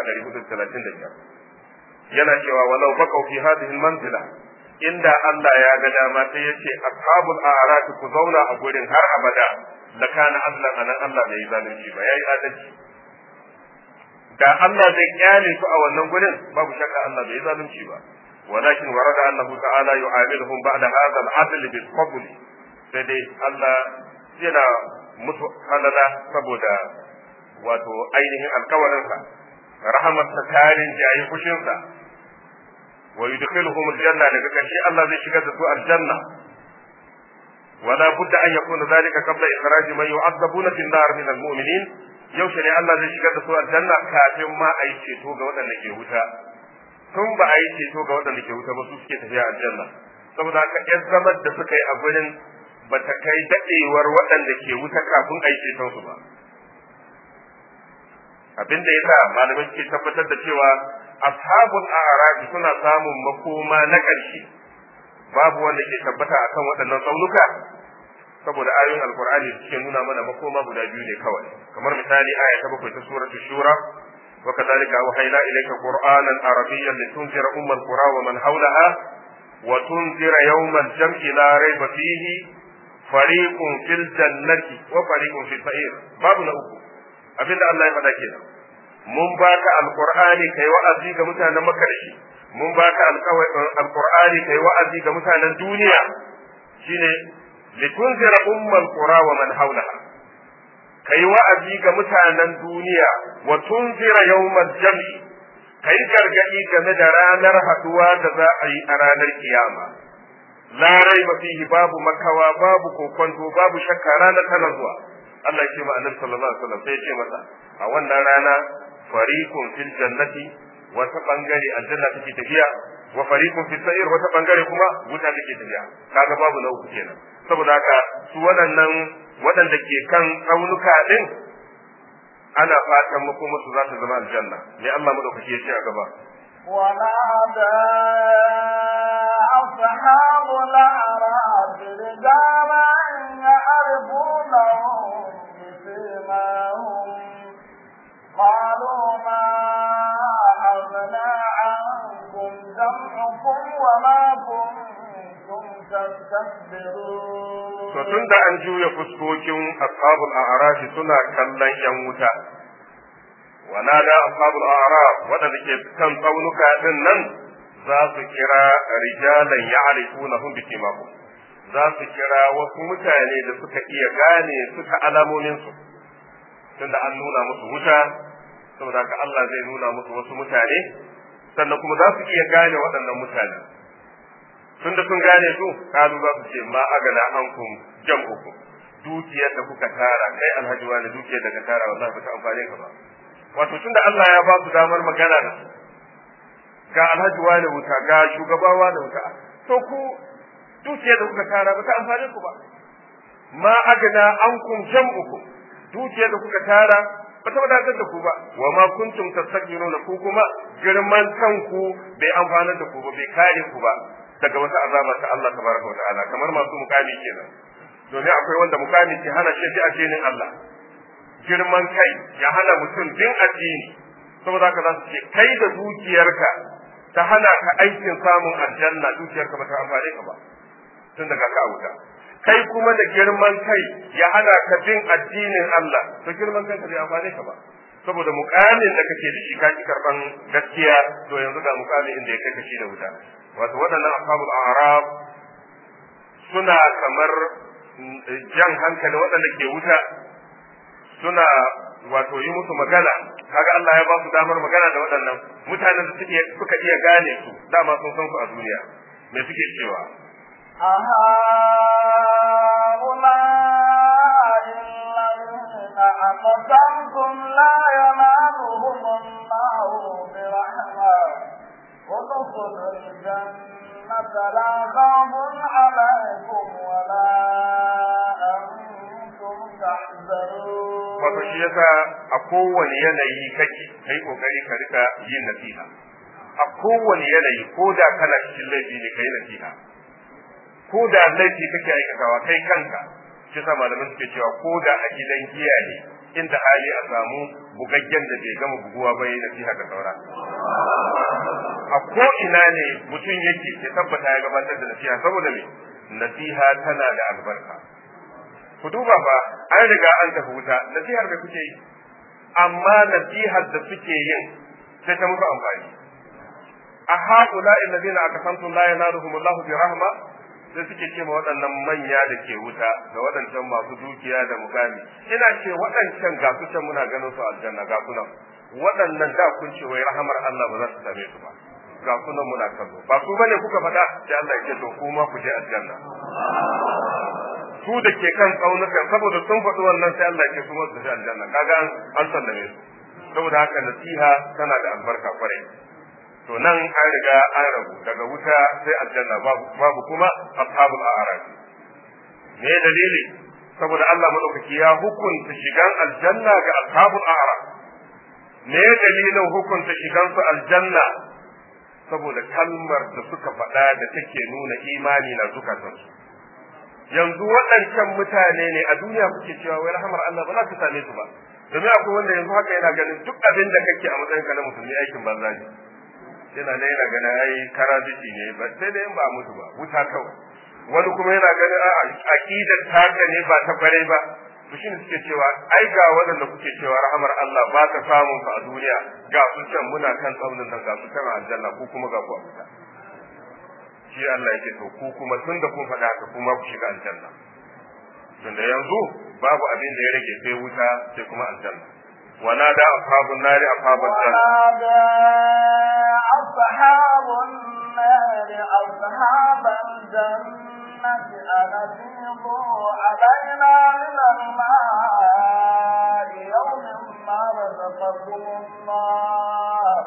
435 yana cewa walau baqaw fi hadhihi al-manzila inda Allah ya ga dama sai yace ashabul a'raf ku zauna a gurin har abada da kana Allah anan Allah bai zalunci ba yayi adalci da Allah zai kyale su a wannan gurin babu shakka Allah bai zalunci ba ولكن ورد أنه تعالى يعاملهم بعد هذا العدل بالفضل sai Allah yana musu halala saboda wato ainihin alkawarinsa rahamarsa tarin jayi fushinsa wa yudkhiluhum aljanna daga ƙarshe Allah zai shigar da su aljanna wala budda an yakuna zalika qabla ikhraj man yu'adzabuna fi an-nar min al-mu'minin yaushe ne Allah zai shigar da su aljanna kafin ma a yi ceto ga waɗanda ke wuta tun ba a yi ceto ga waɗanda ke wuta ba su suke tafiya aljanna saboda haka yan zamar da suka yi a gurin ba ta kai daɗewar waɗanda ke wuta kafin a yi ceton su ba abin da yasa malamai ke tabbatar da cewa ashabul a'raf suna samun makoma na ƙarshe babu wanda ke tabbata akan waɗannan tsaunuka saboda ayoyin alqur'ani suke nuna mana makoma guda biyu ne kawai kamar misali aya ta bakwai ta suratul shura وكذلك أوحينا إليك قرآنا عربيا لتنذر أم القرى ومن حولها وتنذر يوم الجمع لا ريب فيه فريق في الجنة وفريق في السعير باب أخو abinda Allah ya faɗa kenan mun baka alqur'ani kai wa'azi ga mutanen makka da shi mun baka alqur'ani kai wa'azi ga mutanen duniya shine litunzira ummal qura wa man hawlaha kai wa'azi ga mutanen duniya wa tunzira yawmal jam'i kai gargadi game da ranar haduwa da za a yi a ranar kiyama la raiba fihi babu makawa babu kokonto babu shakka ranar tana zuwa Allah ya ce ma annabi sallallahu alaihi wasallam sai ya ce masa a wannan rana fariqun fil jannati wata bangare aljanna take tafiya wa fariqun fis sa'ir wata bangare kuma wuta take tafiya kaga babu na uku kenan saboda haka su waɗannan waɗanda ke kan tsaunuka ɗin ana fatan makomarsu za ta zama aljanna ne Allah madaukaki ya ce a gaba ونادى أصحاب الأعراف رجالا يستكبرون to tunda an juya fuskokin ashabul a'raf suna kallon yan wuta wa nada ashabul a'raf wadanda ke kan tsaunuka din nan za su kira rijalan ya'rifunahum bi simahum za su kira wasu mutane da suka iya gane su ta alamomin su tunda an nuna musu wuta saboda haka Allah zai nuna musu wasu mutane sannan kuma za su iya gane waɗannan mutane tunda sun gane su kalu za su ce ma agana ankum jam'ukum dukiyar da kuka tara kai alhaji wani dukiyar da ka tara wallahi ba ta amfane ka ba wato tunda Allah ya ba su damar magana da su ga alhaji wani wuta ga shugaba wani wuta to ku dukiyar da kuka tara ba ta amfane ku ba ma agana ankum jam'ukum dukiyar da kuka tara ba ta wadatar da ku ba wa ma kuntum tastakbiruna ku kuma girman kanku bai amfanar da ku ba bai kare ku ba daga wata azaba ta Allah tabaraka wa ta'ala kamar masu mukami kenan domin akwai wanda mukami ke hana shi a addinin Allah girman kai ya hana mutum bin addini saboda haka za su ce kai da dukiyarka ta hana ka aikin samun aljanna dukiyarka ba ta amfane ka ba tun daga ka wuta kai kuma da girman kai ya hana ka bin addinin Allah to girman kanka bai amfane ka ba saboda mukamin da kake da shi ka ki karban gaskiya to yanzu ga mukamin inda ya kai ka shi da wuta wato waɗannan ashabul a'rab suna kamar jan hankali waɗanda ke wuta suna wato yi musu magana kaga Allah ya ba su damar magana da waɗannan mutanen da suke suka iya gane su dama sun san su a duniya me suke cewa أهؤلاء الذين أقسمتم لا ينالهم الله برحمة ادخلوا الجنة لا خوف عليكم ولا أنتم تحزنون wato shi yasa a kowane yanayi kake kai kokari ka rika yin nasiha a kowane yanayi ko da kana cikin laifi ne kai nasiha ko da laifi kake aikatawa kai kanka shi yasa malaman suke cewa ko da a gidan giya ne inda hali a samu bugaggen da bai gama buguwa ba yi nasiha ga saura a ko ina ne mutum yake ya tabbata ya gabatar da nasiha saboda me nasiha tana da albarka ku duba fa an riga an tafi wuta nasihar da kuke yi amma nasihar da suke yin sai ta muku amfani a haƙula illazina akasantum la yanaluhum Allahu bi rahma sai suke ce ma waɗannan manya da ke wuta da waɗancan masu dukiya da mukami ina ce waɗancan ga su can muna ganin su aljanna ga ku nan waɗannan da kun ce wai rahamar Allah ba za su same su ba ga ku nan muna kallo ba ku bane kuka faɗa sai Allah ya ce to kuma ku je aljanna su da ke kan tsaunukan saboda sun faɗi wannan sai Allah ya ce kuma su je aljanna kaga an sallame su saboda haka nasiha tana da albarka kwarai to nan an riga an rabu daga wuta sai aljanna babu babu kuma ashabul a'raf me dalili saboda Allah madaukaki ya hukunta shigan aljanna ga ashabul a'raf me dalilin hukunta shigan su aljanna saboda kalmar da suka faɗa da take nuna imani na zukatansu yanzu waɗancan mutane ne a duniya kuke cewa wai rahamar Allah ba za ta same su ba domin akwai wanda yanzu haka yana ganin duk abin da kake a matsayin ka na musulmi aikin banza ne yana ne yana ganin ai karaziki ne ba sai da in ba mutu ba wuta kawai wani kuma yana ganin a aqidar taka ne ba ta bare ba to shine suke cewa ai ga waɗanda kuke cewa rahamar Allah ba ta samun ku a duniya ga su can muna kan tsaunin nan ga su kan aljanna ko kuma ga ku a wuta shi Allah yake to ku kuma tun da kun faɗa haka kuma ku shiga aljanna tunda yanzu babu abin da ya rage sai wuta sai kuma aljanna ونادى أصحاب النار أصحاب الجنة ونادى أصحاب النار أصحاب الجنة أن أفيضوا علينا من الماء يوم ما رزقكم الله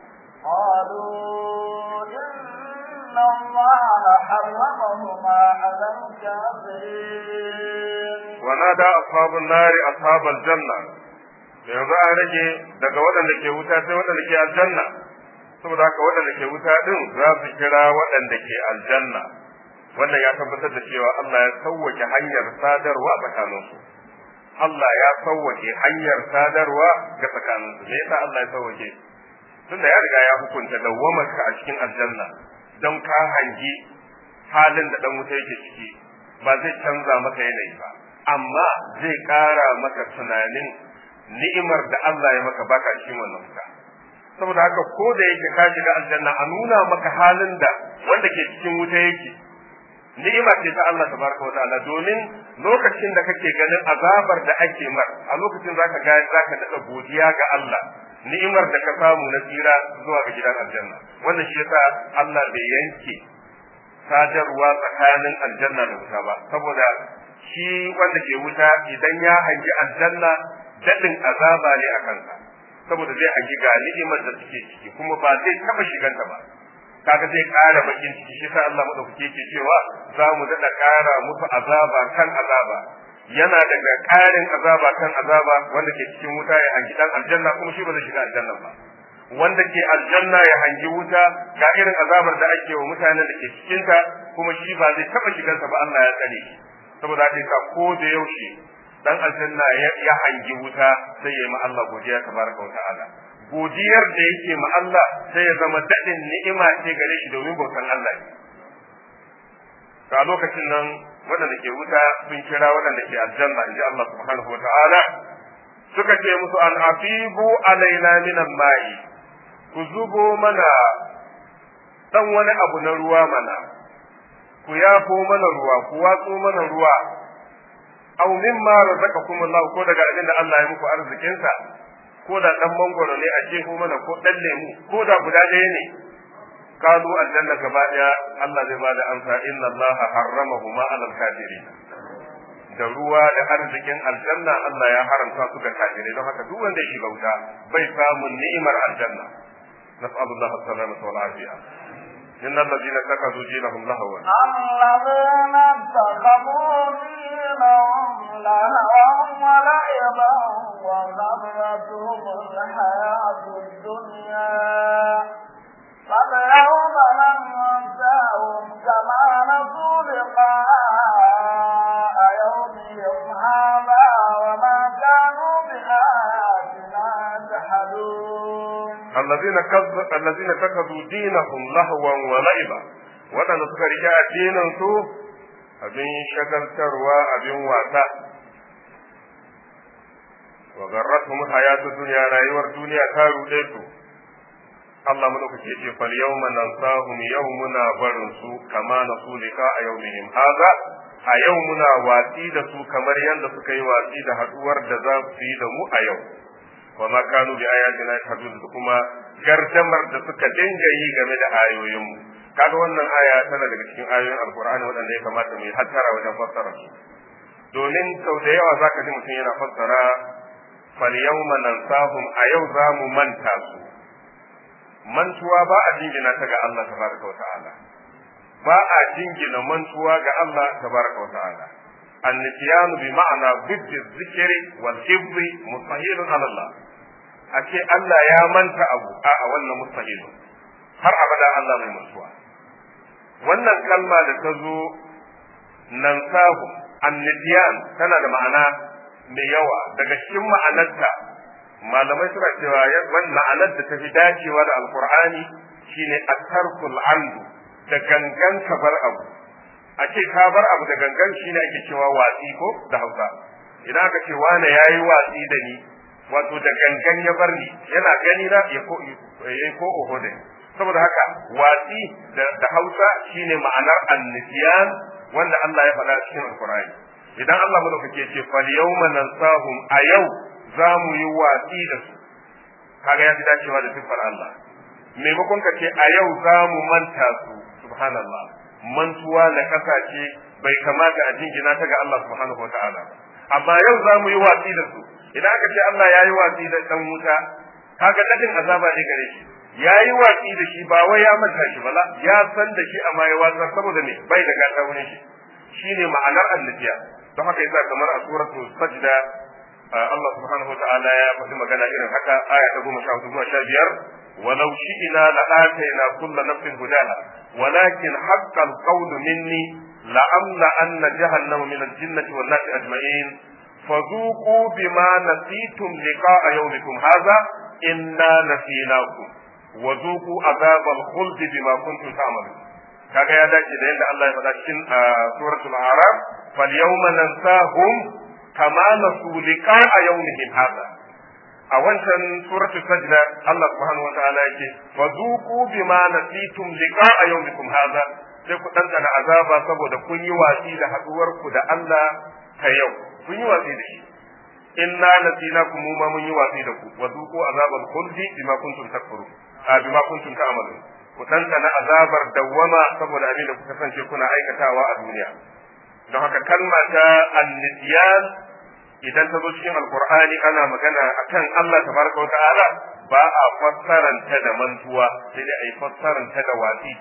قالوا إن الله حرمهما على الكافرين ونادى أصحاب النار أصحاب الجنة yanzu an rage daga waɗanda ke wuta sai waɗanda ke aljanna saboda haka waɗanda ke wuta din za su kira waɗanda ke aljanna wannan ya tabbatar da cewa Allah ya sauwake hanyar sadarwa tsakaninsu Allah ya sauwake hanyar sadarwa ga tsakaninsu me yasa Allah ya sauwake tunda ya riga ya hukunta dawwamarka a cikin aljanna don ka hangi halin da dan wuta yake ciki ba zai canza maka yanayi ba amma zai ƙara maka tunanin ni'imar da Allah ya maka baka cikin wannan wuta saboda haka ko da yake ka shiga aljanna a nuna maka halin da wanda ke cikin wuta yake ni'ima ce ta Allah tabaraka wa ta'ala domin lokacin da kake ganin azabar da ake mar a lokacin zaka ga zaka daɗa godiya ga Allah ni'imar da ka samu na tsira zuwa ga gidan aljanna wannan shi yasa Allah bai yanke sadarwa tsakanin aljanna da wuta ba saboda shi wanda ke wuta idan ya hangi aljanna daɗin azaba ne a kansa saboda zai hangi ga ni'imar da suke ciki kuma ba zai taɓa shiganta ba kaga zai ƙara bakin ciki shi sa Allah madaukake yake cewa za mu daɗa ƙara musu azaba kan azaba yana daga ƙarin azaba kan azaba wanda ke cikin wuta ya hangi dan aljanna kuma shi ba zai shiga aljanna ba wanda ke aljanna ya hangi wuta ga irin azabar da ake wa mutanen da ke cikinta kuma shi ba zai taɓa shigarsa ba Allah ya tsare shi saboda haka yasa ko da yaushe dan aljanna ya hangi wuta sai ya yi ma Allah godiya tabaraka wa ta'ala godiyar da yake ma Allah sai ya zama daɗin ni'ima ce gare shi domin bautan Allah ne. a lokacin nan waɗanda ke wuta sun kira waɗanda ke aljanna in ji Allah subhanahu wa ta'ala suka ce musu an afibu alaina minan ma'i ku zubo mana dan wani abu na ruwa mana ku yafo mana ruwa ku watso mana ruwa aw mimma razaqakum Allah ko daga abin da Allah ya muku arzikinsa ko da dan mangoro ne a jefo mana ko dan lemu ko da guda ɗaya ne kalu aljanna gaba ɗaya Allah zai bada amsa inna Allah harramahuma alal kafirin da ruwa da arzikin aljanna Allah ya haramta su ga kafirai don haka duk wanda ya shiga wuta bai samun ni'imar aljanna nas'alullah as-salamata wal afiya إن الذين اتخذوا دينهم لهوا الذين اتخذوا دينهم لهوا ولعبا وغرتهم الحياة الدنيا فاليوم ننساهم كما نسوا لقاء يومهم هذا وما كانوا بآياتنا يجحدون الذين كذب الذين اتخذوا دينهم لهوا ولعبا waɗanda suka rike addinin su abin shagaltarwa abin wasa wa garratuhum hayatu dunya rayuwar duniya ta rude su Allah madaukake ce fal yawma nansahum yawmuna barin su kama nasu lika a yawmihim haza a yau muna watsi da su kamar yadda suka yi watsi da haduwar da za su yi da mu a yau wa ma kanu bi ayatina yahdun da kuma gardamar da suka dinga yi game da ayoyin mu kaga wannan aya tana daga cikin ayoyin alqur'ani waɗanda ya kamata mu yi hattara wajen fassara su domin sau da yawa zaka ji mutum yana fassara fal yawma nansahum a yau za mu manta su mantuwa ba a jingina ta ga Allah tabaraka wa ta'ala ba a jingina mantuwa ga Allah tabaraka wa ta'ala النسيان بمعنى ضد الذكر والحفظ مستحيل على الله أكي الله يا من أبو آه wannan مستحيل har abada Allah mai mutuwa wannan kalma da ta zo nan sahu annisiyan tana da ma'ana mai yawa daga cikin ma'anarta malamai suna cewa wannan ma'anar da ta fi dacewa da alqur'ani shine at-tarkul amdu da gangan ka bar abu a ce ka bar abu da gangan shine ake cewa watsi ko da Hausa idan aka ce wane yayi watsi da ni wato da gangan ya bar ni yana gani na ya ko ya ko oho da saboda haka watsi da Hausa shine ma'anar annisiyan wanda Allah ya faɗa cikin Alkur'ani idan Allah madaukake ce fal yawma nansahum a yau za mu yi watsi da su kaga ya fi dacewa da siffar Allah maimakon ka ce a yau za mu manta su subhanallah mantuwa da kasashe bai kamata a jingina ta ga Allah subhanahu wataala amma yau za mu yi watsi da su idan aka ce Allah ya yi watsi da dan wuta kaga dadin azaba ne gare shi ya yi watsi da shi ba wai ya manta shi ba ya san da shi amma ya watsar saboda ne bai da gata wurin shi shine ma'anar annabiya don haka yasa kamar a suratul sajda Allah subhanahu wataala ya faɗi magana irin haka aya ta goma sha hudu zuwa sha biyar ولو شئنا لآتينا كل نفس هداها ولكن حق القول مني لأملأن جهنم من الجنة والناس أجمعين فذوقوا بما نسيتم لقاء يومكم هذا إنا نسيناكم وذوقوا عذاب الخلد بما كنتم تعملون kaga ya dace da yadda Allah ya faɗa cikin suratul a'raf fal yawma nansahum kama nasu liqa'a yawmihim hadha a wancan suratul sajda Allah subhanahu wa ta'ala yake wa zuqu bima nasitum liqa'a yawmikum hadha sai ku dandana azaba saboda kun yi watsi da haduwar ku da Allah ta yau kun yi watsi da shi inna nasinakum ma mun yi watsi da ku wa zuqu azabal khuldi bima kuntum takfurun a bima kuntum ta'malun ku dandana azabar dawwama saboda abin da kuka kasance kuna aikatawa a duniya don haka kalma ta annisyan idan ta zo cikin alkur'ani ana magana akan Allah tabaraka wata'ala ba a fassaranta da mantuwa sai dai a yi fassaranta da watsi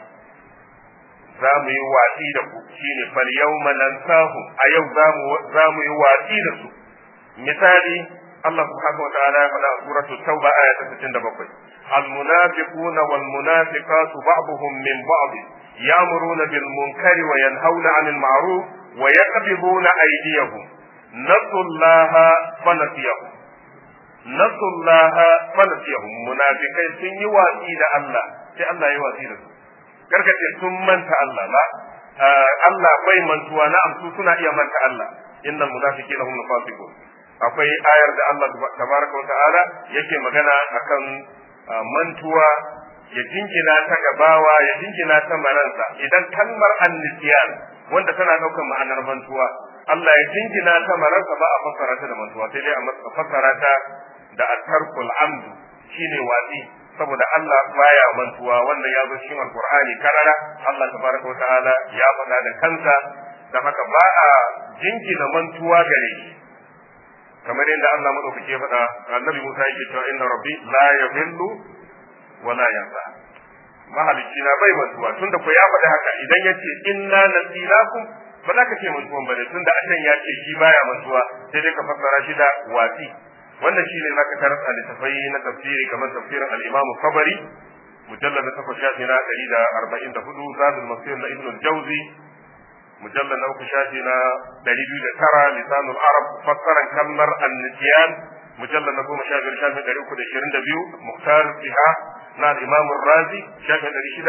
za mu yi watsi da ku shine fal yawma nansahu a yau za mu yi watsi da su misali Allah subhanahu wata'ala ya faɗa a suratul tauba aya ta 67 المنافقون والمنافقات بعضهم من بعض يأمرون بالمنكر وينهون عن المعروف ويقبضون أيديهم نسوا الله فنسيهم نسوا الله فنسيهم منافقين sun yi watsi da Allah sai Allah ya watsi da su karka ce sun manta Allah la Allah bai mantuwa na amsu suna iya manta Allah innal munafiqina hum fasiqun akwai ayar da Allah tabaraka wa ta'ala yake magana akan mantuwa ya jingina ta gabawa ya jingina ta maransa idan kalmar annisiyan wanda tana ɗaukar ma'anar mantuwa Allah ya jingina ta maransa ba a fassara ta da mantuwa sai dai a fassara ta da atarkul amdu shine watsi saboda Allah baya mantuwa wannan ya zo cikin alqur'ani karara Allah tabaraka wa ta'ala ya faɗa da kansa da haka ba a jingina mantuwa gare shi kamar yadda Allah madaukake ya faɗa annabi Musa yake cewa inna rabbi la yadhillu wa la yansa mahalicci na bai mantuwa tunda ko ya faɗi haka idan yace inna nasinakum ba za ka ce mantuwan bane tunda Allah ya ce shi baya mantuwa sai dai ka fassara shi da wasi wannan shine zaka tarar a littafai na tafsiri kamar tafsirin al-Imam Tabari mujallad na takwas shafi na 144 zadul masir na Ibn al-Jawzi mujallad na uku shafi na 209 lisanul arab fassaran kalmar an-nisyan mujallad na goma sha biyar shafi 322 muhtar biha na al-Imam Razi shafi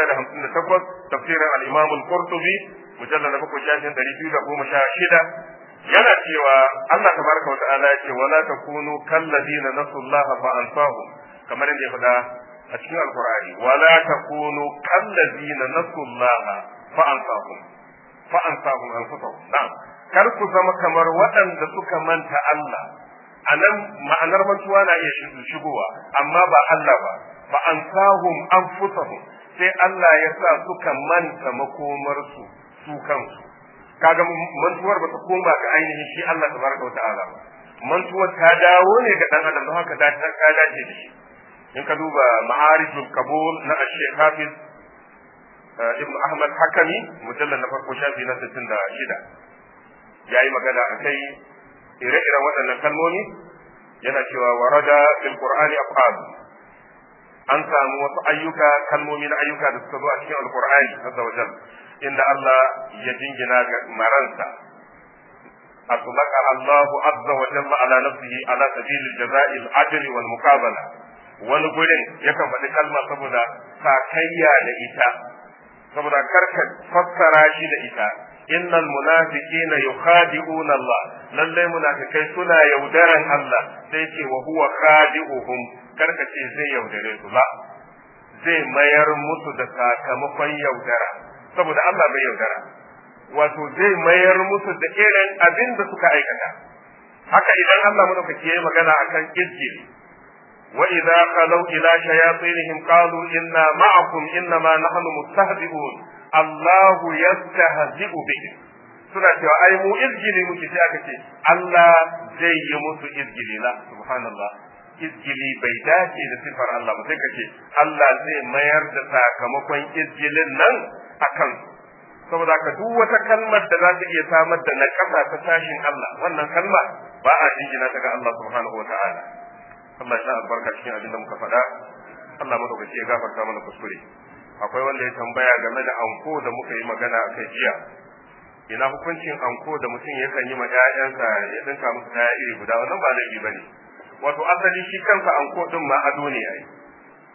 658 tafsirin al-Imam al-Qurtubi mujallad na bakwai shafi 216 yana cewa Allah tabaraka wa ta'ala ya ce wala takunu kallazina nasullaha fa ansahum kamar yadda ya faɗa a cikin alqur'ani wala takunu kallazina nasullaha fa ansahum fa ansahum anfusahum na'am kar ku zama kamar waɗanda suka manta Allah anan ma'anar mantuwa na iya shigowa amma ba Allah ba fa ansahum anfusahum sai Allah ya sa suka manta makomarsu su kansu kaga mantuwar ba ta koma ga ainihin shi Allah tabaraka wa ta'ala ba mantuwar ta dawo ne ga dan adam don haka ta ta dace da shi in ka duba ma'arijul kabul na Sheikh Hafiz Ibn Ahmad Hakami mujallal na farko shafi na 66 yayi magana akai ire-iren waɗannan kalmomi yana cewa warada fil qur'ani af'al an samu wasu ayyuka kalmomi na ayyuka da suka zo a cikin alqur'ani azza wa jalla inda Allah ya jingina ga maransa أطلق الله عز وجل على نفسه على سبيل الجزاء العدل والمقابلة wani gurin yakan faɗi kalma saboda sakayya da ita saboda karka fassara shi da ita innal munafiqina yukhadi'una Allah lallai munafikai suna yaudaran Allah sai ce wa huwa khadi'uhum karka ce zai yaudare su la zai mayar musu da sakamakon yaudara saboda Allah bai yaudara wato zai mayar musu da irin abin da suka aikata haka idan Allah madaukaki yayi magana akan izgili wa idza qalu ila shayatinihim qalu inna ma'akum innama nahnu mustahzi'un Allahu yastahzi'u bihim suna cewa ai mu izgili muke sai aka ce Allah zai yi musu izgili la subhanallah izgili bai dace da sifar Allah ba sai ka ce Allah zai mayar da sakamakon izgilin nan akan saboda ka duk wata kalmar da za ta iya samar da naƙasa ta tashin Allah wannan kalma ba a jingina ta ga Allah subhanahu wa ta'ala Allah ya sa albarka cikin abin da muka faɗa Allah madaukaki ya gafarta mana kuskure akwai wanda ya tambaya game da anko da muka yi magana a kai jiya ina hukuncin anko da mutum yakan yi ma ƴaƴansa ya dinka musu kaya iri guda wannan ba laifi bane wato asali shi kansa anko din ma ado ne yayi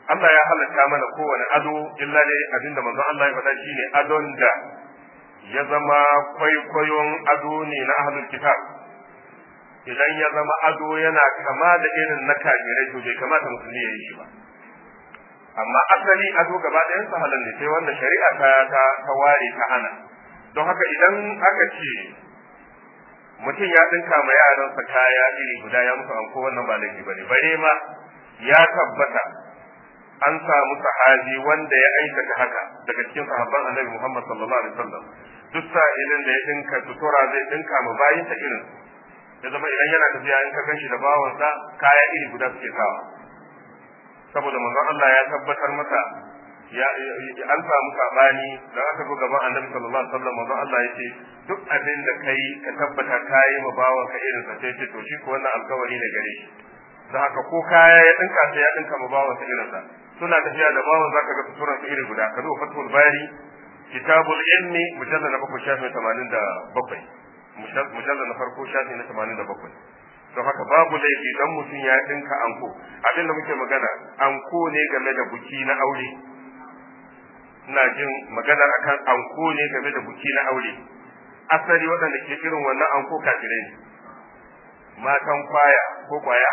Allah ya halatta mana kowane ado illa dai abinda manzon Allah ya faɗa shine adon da ya zama kwaikwayon ado ne na ahlul kitab idan ya zama ado yana kama da irin na kafirai to bai kamata musulmi ya yi shi ba amma asali ado gaba ɗayan sa halal ne sai wanda shari'a ta ta, ta ware ta hana don haka idan aka ce mutum ya dinka ma yaransa kaya iri guda ya musu anko wannan ba laifi bane bare ma ya tabbata an samu sahabi wanda ya aikata haka daga cikin sahabban annabi Muhammad sallallahu alaihi wasallam duk sa'ilin da ya dinka sutura zai dinka ma bayin ta irin ya zama idan yana tafiya in ka ganshi da bawansa kaya iri guda suke sawa saboda manzon Allah ya tabbatar masa ya an samu sabani da aka zo gaban annabi sallallahu alaihi wasallam manzon Allah yace duk abin da kai ka tabbata kai ma bawanka irin sa sai ce to shi ko wannan alkawari ne gare shi da haka ko kaya ya dinka sai ya dinka ma bawansa irin sa suna tafiya da bawan zaka ga suturan su iri guda ka zo fatul bari kitabul ilmi mujallal na bakwai shafi tamanin da bakwai mujallal na farko shafi na tamanin da bakwai don haka babu laifi dan mutum ya dinka anko abin da muke magana anko ne game da buki na aure ina jin magana akan anko ne game da buki na aure asali waɗanda ke irin wannan anko kafirai ne matan kwaya ko kwaya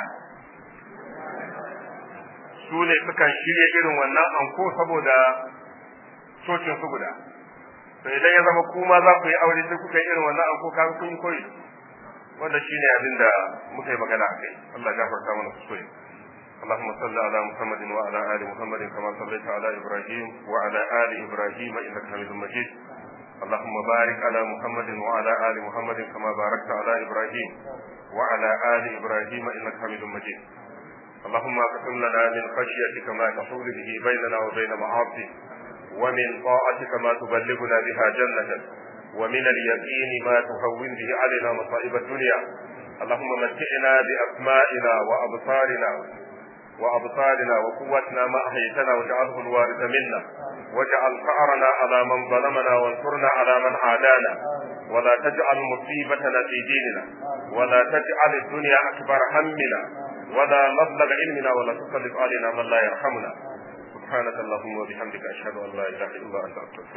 su ne sukan shirya irin wannan anko saboda cocin su guda to idan ya zama kuma za ku yi aure sai kuka yi irin wannan anko kaga kun yi koyi wanda shine abin da muka yi magana akai Allah ya gafarta mana kuskure اللهم صل على محمد وعلى ال محمد كما صليت على ابراهيم وعلى ال ابراهيم انك حميد مجيد اللهم بارك على محمد وعلى ال محمد كما باركت على ابراهيم وعلى ال ابراهيم انك حميد مجيد اللهم اقسم لنا من خشيتك ما تحول به بيننا وبين معاصيك ومن طاعتك ما تبلغنا بها جنتك ومن اليقين ما تهون به علينا مصائب الدنيا اللهم متعنا بأسمائنا وأبصارنا وأبصارنا وقوتنا ما أحيتنا واجعله الوارث منا واجعل ثأرنا على من ظلمنا وانصرنا على من عادانا ولا تجعل مصيبتنا في ديننا ولا تجعل الدنيا أكبر همنا ولا مبلغ علمنا ولا تسلط علينا من لا يرحمنا سبحانك اللهم وبحمدك أشهد أن لا إله إلا أنت أستغفرك